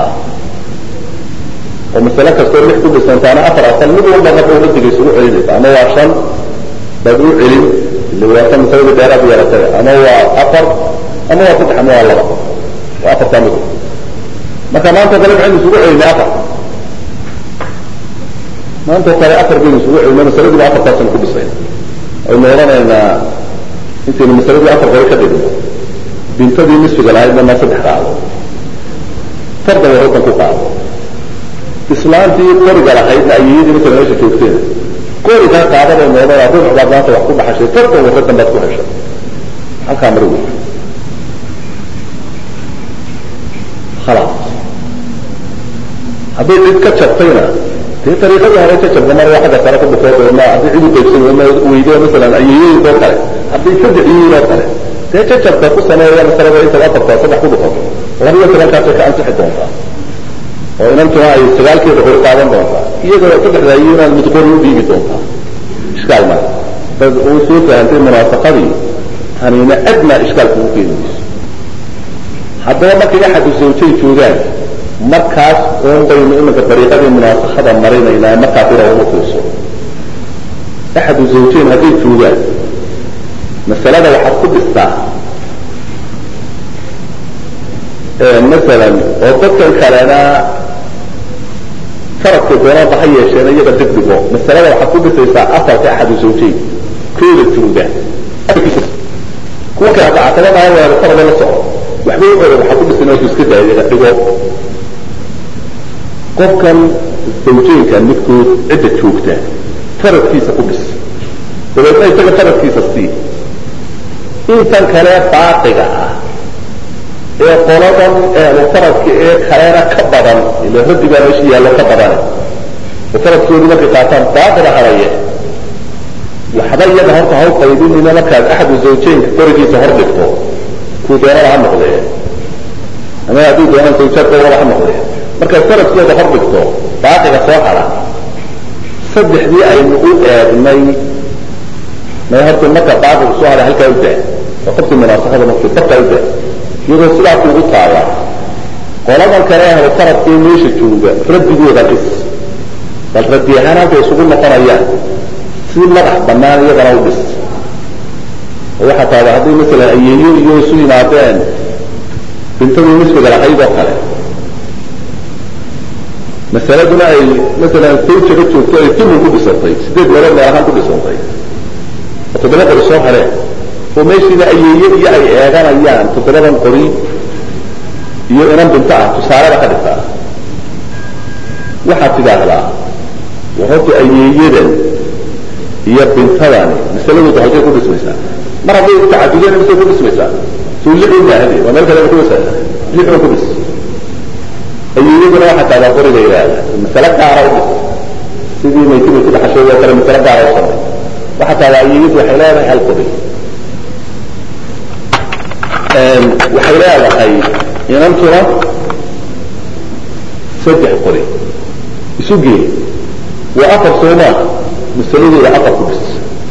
oo masale kastoo lix ku dhisantaana afar asal mid walba marka raddiga isugu celinaysa ama waa shan baad u celin ila waata masalada dheeraad yeelatay ama waa afar ama waa saddex ama waa laba waa afartaa mid marka maanta kale maxaynu isugu celinay afar maanta kale afar baynu isugu celinay masaladiiba afartaasaynu ku dhisay aynu odhanaynaa intaynu masaladii afar hore ka dhigno bintadii nisfiga lahaydna ma saddex qaado fardan waraddan ku qaado islaantii qoriga lahaydna ayayadii masala meesha joogteena qorigaa qaadabay noodana ruux baad maanta wax ku dhaxashay fardan waraddan baad ku heshay halkaa mari wey khalaas hadday cid ka jabtayna dee ariiqadii hore ka jabta mar waa xagga sare ka bukood ma haddii cid u qaybsan ma weydo masalan ayayooyinkoo kale hadday saddex yihiin oo kale dee ka jabta ku sameeya masalada intaad afartaa saddex ku dhufato labiyo tobankaasay ka ansixi doontaa oo inantuna ay sagaalkeeda hor qaadan doontaa iyagoo saddexda iyo inaad mid qori u dhiibi doontaa ishkaal ma dad uu soo fahantay munaafaqadii tanina adna ishkaal kugu keeni mayso haddaba markay axadu zawjay joogaan markaas un baynu iminka dariiqadii munaafakada marinaynaa markaas ina uma fiirso axadu zawjayn hadday joogaan masalada waxaad ku dhistaa masalan oo dadkan kalena faradka doonada ha yeesheen iyaga degdego masalada waxaad ku dhisaysaa asalka axadu zawjayn kooda jooga kuwa kale dacatadana weero farada la soco waxba uxoda waxaa ku dhisan inuu iska daayo iyaga dhigo qofkan zawjaynka midkood cidda joogta faradkiisa ku dhis dabeedna isaga faradkiisa sii intan kale baaqiga ah ee qoladan ehlu faradka ee kalena ka badan ila raddi baa meesha yaallo ka badane oo faradkoodii markay qaataan baaqida haraye waxba iyaga horta haw qaydinina markaad axadu zawjaynka qorigiisa hor dhigto kuu doonada ha noqdee ama haddii doonaan zawjaadkoodaba ha noqdee markaad faradkooda hor dhigto baaqiga soo hara saddexdii aynu u eegnay may horta marka baaqiga soo haray halkaa u daa oo qabti munaasakada markii barkaa u daa iyadoo sidaa kuugu taala qoladan kale ahlu faradkii meesha jooga radigooda dhis bal raddi ahaan halkay isugu noqonayaan si madax banaan iyadana u dhis oo waxaa taada hadday masalan ayeeyo iyo isu yimaadeen bintadii nisbiga lahayd oo kale masaladuna ay masalan sawjaga joogto ay timun ku dhisantay sideed meelood meel ahaan ku dhisantay oo toddoba qori soo hareen oo meeshiina ayeeye iyo ay eeganayaan toddobadan qori iyo inan binto ah tusaalada ka dhigtaa waxaad tidhaahdaa war horta ayeeyadan iyo bintadani masaladooda halkay ku dhismaysaa mar hadday tacadudeen misay ku dhismaysaa suu lixun maahade waa meel kale ku dhisa lixun ku dhis ayeeyaduna waxaa taadaa qoriga ilaada masale gaara u dhis sidii maytibay ku dhaxashay oo kale masale gaara u samay waxaa taadaa ayeeyadu waxay leedahay hal qori waxay leedahay inantuna saddex qori isu gee waa afar soomaa masaladooda afar ku dhis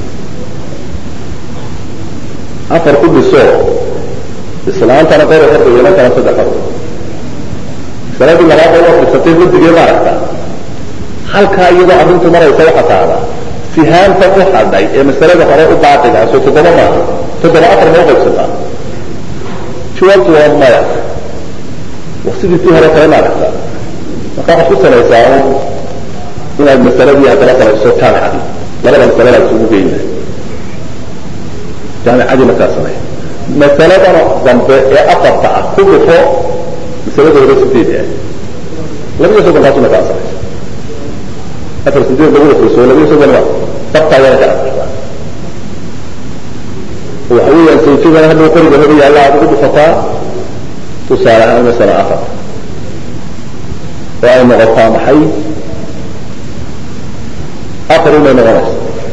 afar ku dhiso islaantana qori horda inantana saddex horda masaladii labaada waa dhisatay radigee maaragta halkaa iyadoo arrintu maraysa waxaa taada sihaanta u hadhay ee masalada hore u baaqiga soo toddoba maaha toddoba afar ma uqaybsataa jawaabtu waa maya wa sidii tii hore kale maaragta marka waxaad ku samaysaa inaad masaladii haddana samayso jaamicadii labada masaladaad isugu geyna jaamicadii markaa samey masaladana dambe ee afarta ah ku dhufo masalada hore sideed ah labiyo soddonkaas markaa samaysa afar sideed lagu dhufayso labiyo soddonba sabtaa yana ka afartaa waxa weeyaan sawjadana hadhow qoriga haba yaalla aad ugu dhufataa tusaale ahaan masala afar oo ay noqotaa maxay afar inay noqonayso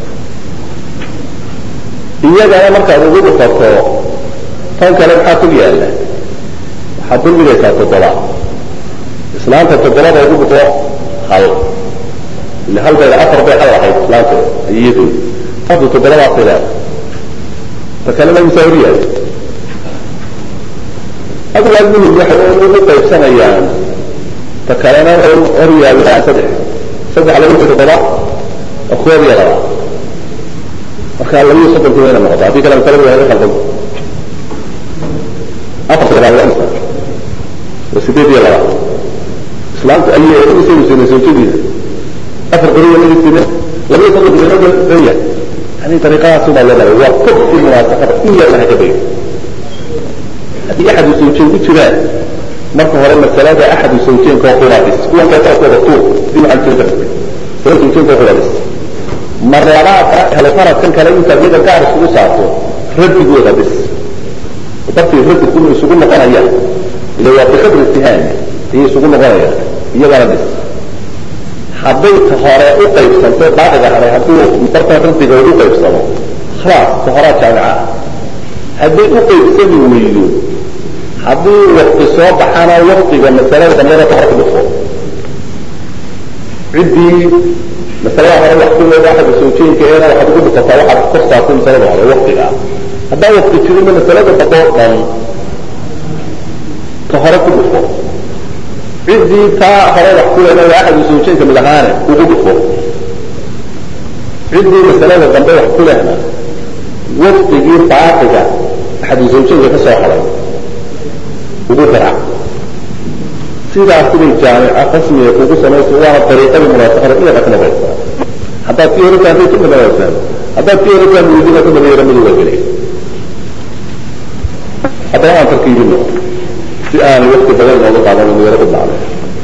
iyagana markaad ugu dhufato tan kale maxaa kul yaalla waxaad dulmigaysaa toddoba islaanta toddobada ugu dhufo hal ile halbayda afar bay hal ahayd islaanta iyadu afdu toddobadaasay leedahay ta kalena misaa hor yaalla adigu almuhim waxay ugu qaybsanayaan ta kalena waxay hor yaalla saddex saddex lagu toddoba oo koob iyo laba marka labiyo soddonki wayna noqota haddii kale masaladu waa khaldan afar toddobaad waa imsa waa sideed iyo laba islaamta ayay isagu sinay zawjadiisa afar qoriya laga sinay labiyo soddonki wayna danya yani dariiqadaas baa loo maray waa kobki munaasaqada in yar laha ka bayo haddii axadu zawjeen ku jiraan marka hore masalada axadu zawjeenka oo quraadis kuwan kale kooda tuur dib waxaan jira masalada zawjeenka oo quraadis mar labaadka helo faradkan kale intaad iyaga gaar isugu saarto radigooda bis dartii radi kuma isugu noqonayaan ila waa biqadri itihaami ayay isugu noqonayaan iyagana bis hadday ta hore u qaybsanto baaqiga hore hadduu bartan radiga u qaybsamo khalaas ta horaa jaamica ah hadday u qaybsami weydo haddii wakti soo baxana waktiga masalada dambena ka hor ku dhufo ciddii masalada hore wax ku leeda axada sawjeenka eena waxaad ugu dhufataa waxaad kor saartay masalada hore waktiga haddaan wakti jirinna masalada dambe oo dhan ka hore ku dhufo ciddii taa hore wax ku leeda waa axadu sawjeenka mid ahaane ugu dhufo ciddii masalada dambe wax ku lehna waktigii baaqiga axadu zawjeenka ka soo haray ugu garaac sidaas siday jaamica rasmiga kugu samaysa waana dariiqadii munaasaqada inaad aknabaysa haddaad kii hore fahamtay ka madanaysaan haddaad kii hore fahmi weydina ka madayara madu waa gelay haddana aan tarkiibino si aan wakti badan inooga qaadan madayaro ku dhacday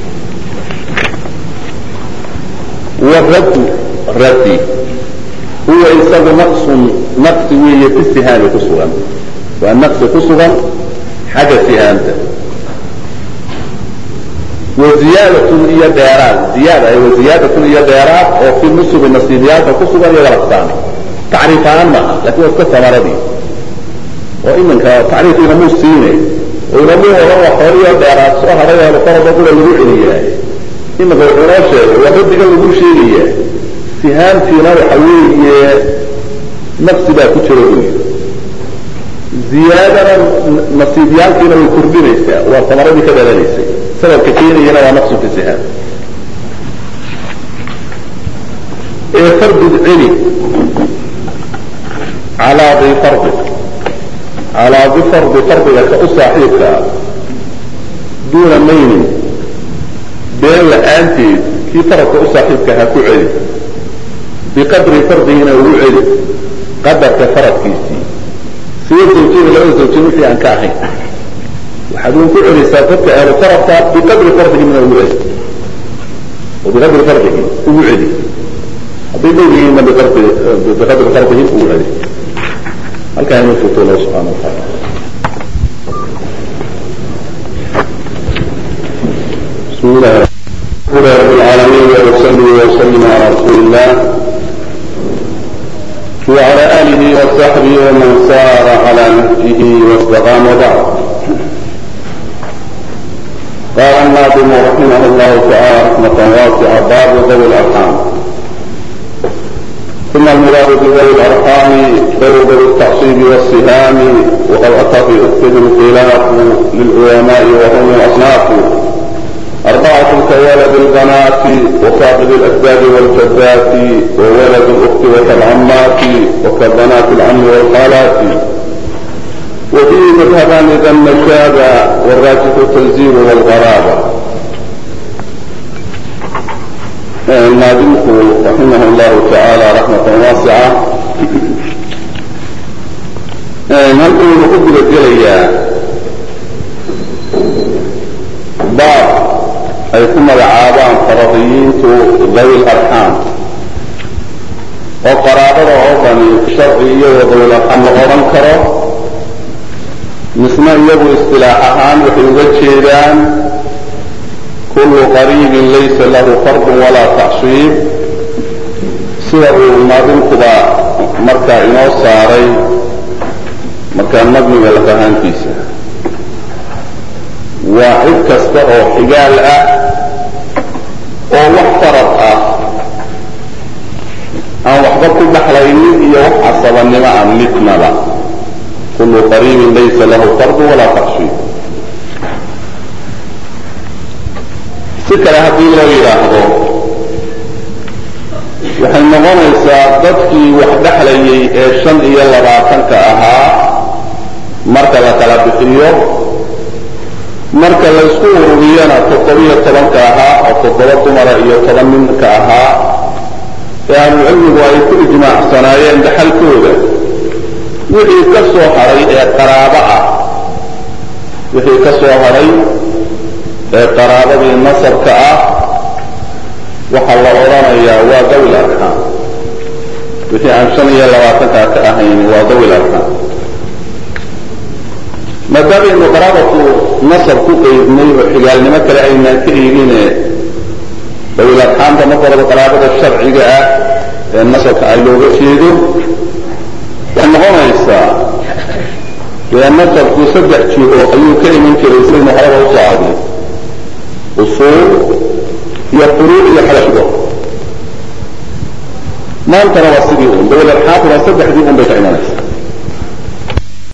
waraddu raddi huwa isagu naqsun naqsi weeye fi sihaami ku sugan waa naqsi ku sugan xagga sihaamta waziyadatun iyo dheeraad ziyaada waziyaadatun iyo dheeraad oo fi nusubi nasiibiyaalka ku sugan iyo walaqsaami tacriif ahaan maaha lakin waa iska samaradii oo iminka tacriif inamuu siine oo inamuu oran wax horiyo dheeraad soo haray oo farada kula lagu celiyaa iminka wuxuu noo sheegay waa radiga lagu sheegaya sihaamtiina waxa weeye naqsi baa ku jira buyi ziyaadana nasiibyaalkiina way kordhinaysaa waa samaradii ka dhalanaysay sababka keenayana waa naqsu fi sihaam ee fardid celi calaa di fardi calaa di fardi fardiga ka u saaxiibka ah duuna maynin been la-aanteed kii faradka u saaxiibka ha ku celi biqadri fardigina ugu celi qadarka faradkiisii siwa zawjiyada labada zawjiya wixii aan ka ahayn waxaad un ku celisaa dadka ahlu faradka biqadri fardigina ugu celi oo biqadri fardihi ugu celi hadday dhow yihiinna biqadri biqadri fardihi ugu celi halkaa inuu furto allah subxana wataala بسم الله رب العالمين وصلي وسلم على رسول الله وعلى آله وصحبه ومن سار على نهجه واستقام وبعد قال الناظم رحمه الله تعالى رحمة واسعة باب ذوي الأرحام ثم المراد بذوي الأرحام ذوي ذوي التعصيب والسهام وقد أتى في أكثر الخلاف للعلماء وهم أصناف أربعة كولد البنات وصاحب الأسباب والجدات وولد الأخت وكالعمات وكبنات العم والخالات وفيه مذهبان إذا النشابة والراجح التنزيل والغرابة الناظمك رحمه الله تعالى رحمة واسعة هل نقول الجلية باب ay ku magacaabaan faradiyiintu dawi larxaam oo qaraabada oo dhani sharci iyagoo dawil arxaam la odhan karo misna iyagu istilaax ahaan waxay uga jeedaan kulu qariibin laysa lahu fardun walaa tacshiib sida uu naadinkuba markaa inoo saaray markaa nadmiga lafahaantiisa waa cid kasta oo xigaal ah oo wax farad ah aan waxba ku dhaxlaynin iyo wax casabanimo ah midnaba kulu qariibin laysa lahu fardu walaa takshiib si kale haddii loo yidhaahdo waxay noqonaysaa dadkii wax dhexlayay ee shan iyo labaatanka ahaa marka la kala bixiyo marka laysku ururiyana toddobiyo tobanka ahaa oo toddoba dumara iyo toban ninka ahaa ee ahlucilmigu ay ku ijmaacsanaayeen dhaxalkooda wixii ka soo hadhay ee qaraabo ah wixii ka soo hadhay ee qaraabadii nasabka ah waxaa la odhanayaa waa dawil arxaam wixii aan shan iyo labaatankaa ka ahayn waa dawil arxaam maadaamaynu qaraabatu nasab ku qeydnay oo xigaalnimo kale aynaan ka eegine dawil arxaamta marka horeba qaraabada sharciga ah ee nasabka ay looga jeedo waxay noqonaysaa dee nasabku saddex jiho ayuu ka iman jiray sidaynu horeba usoo adnay usuul iyo furuuc iyo xadashdo maantana waa sidii un dawil arxaamtuna saddexdii un bay ka imanaysa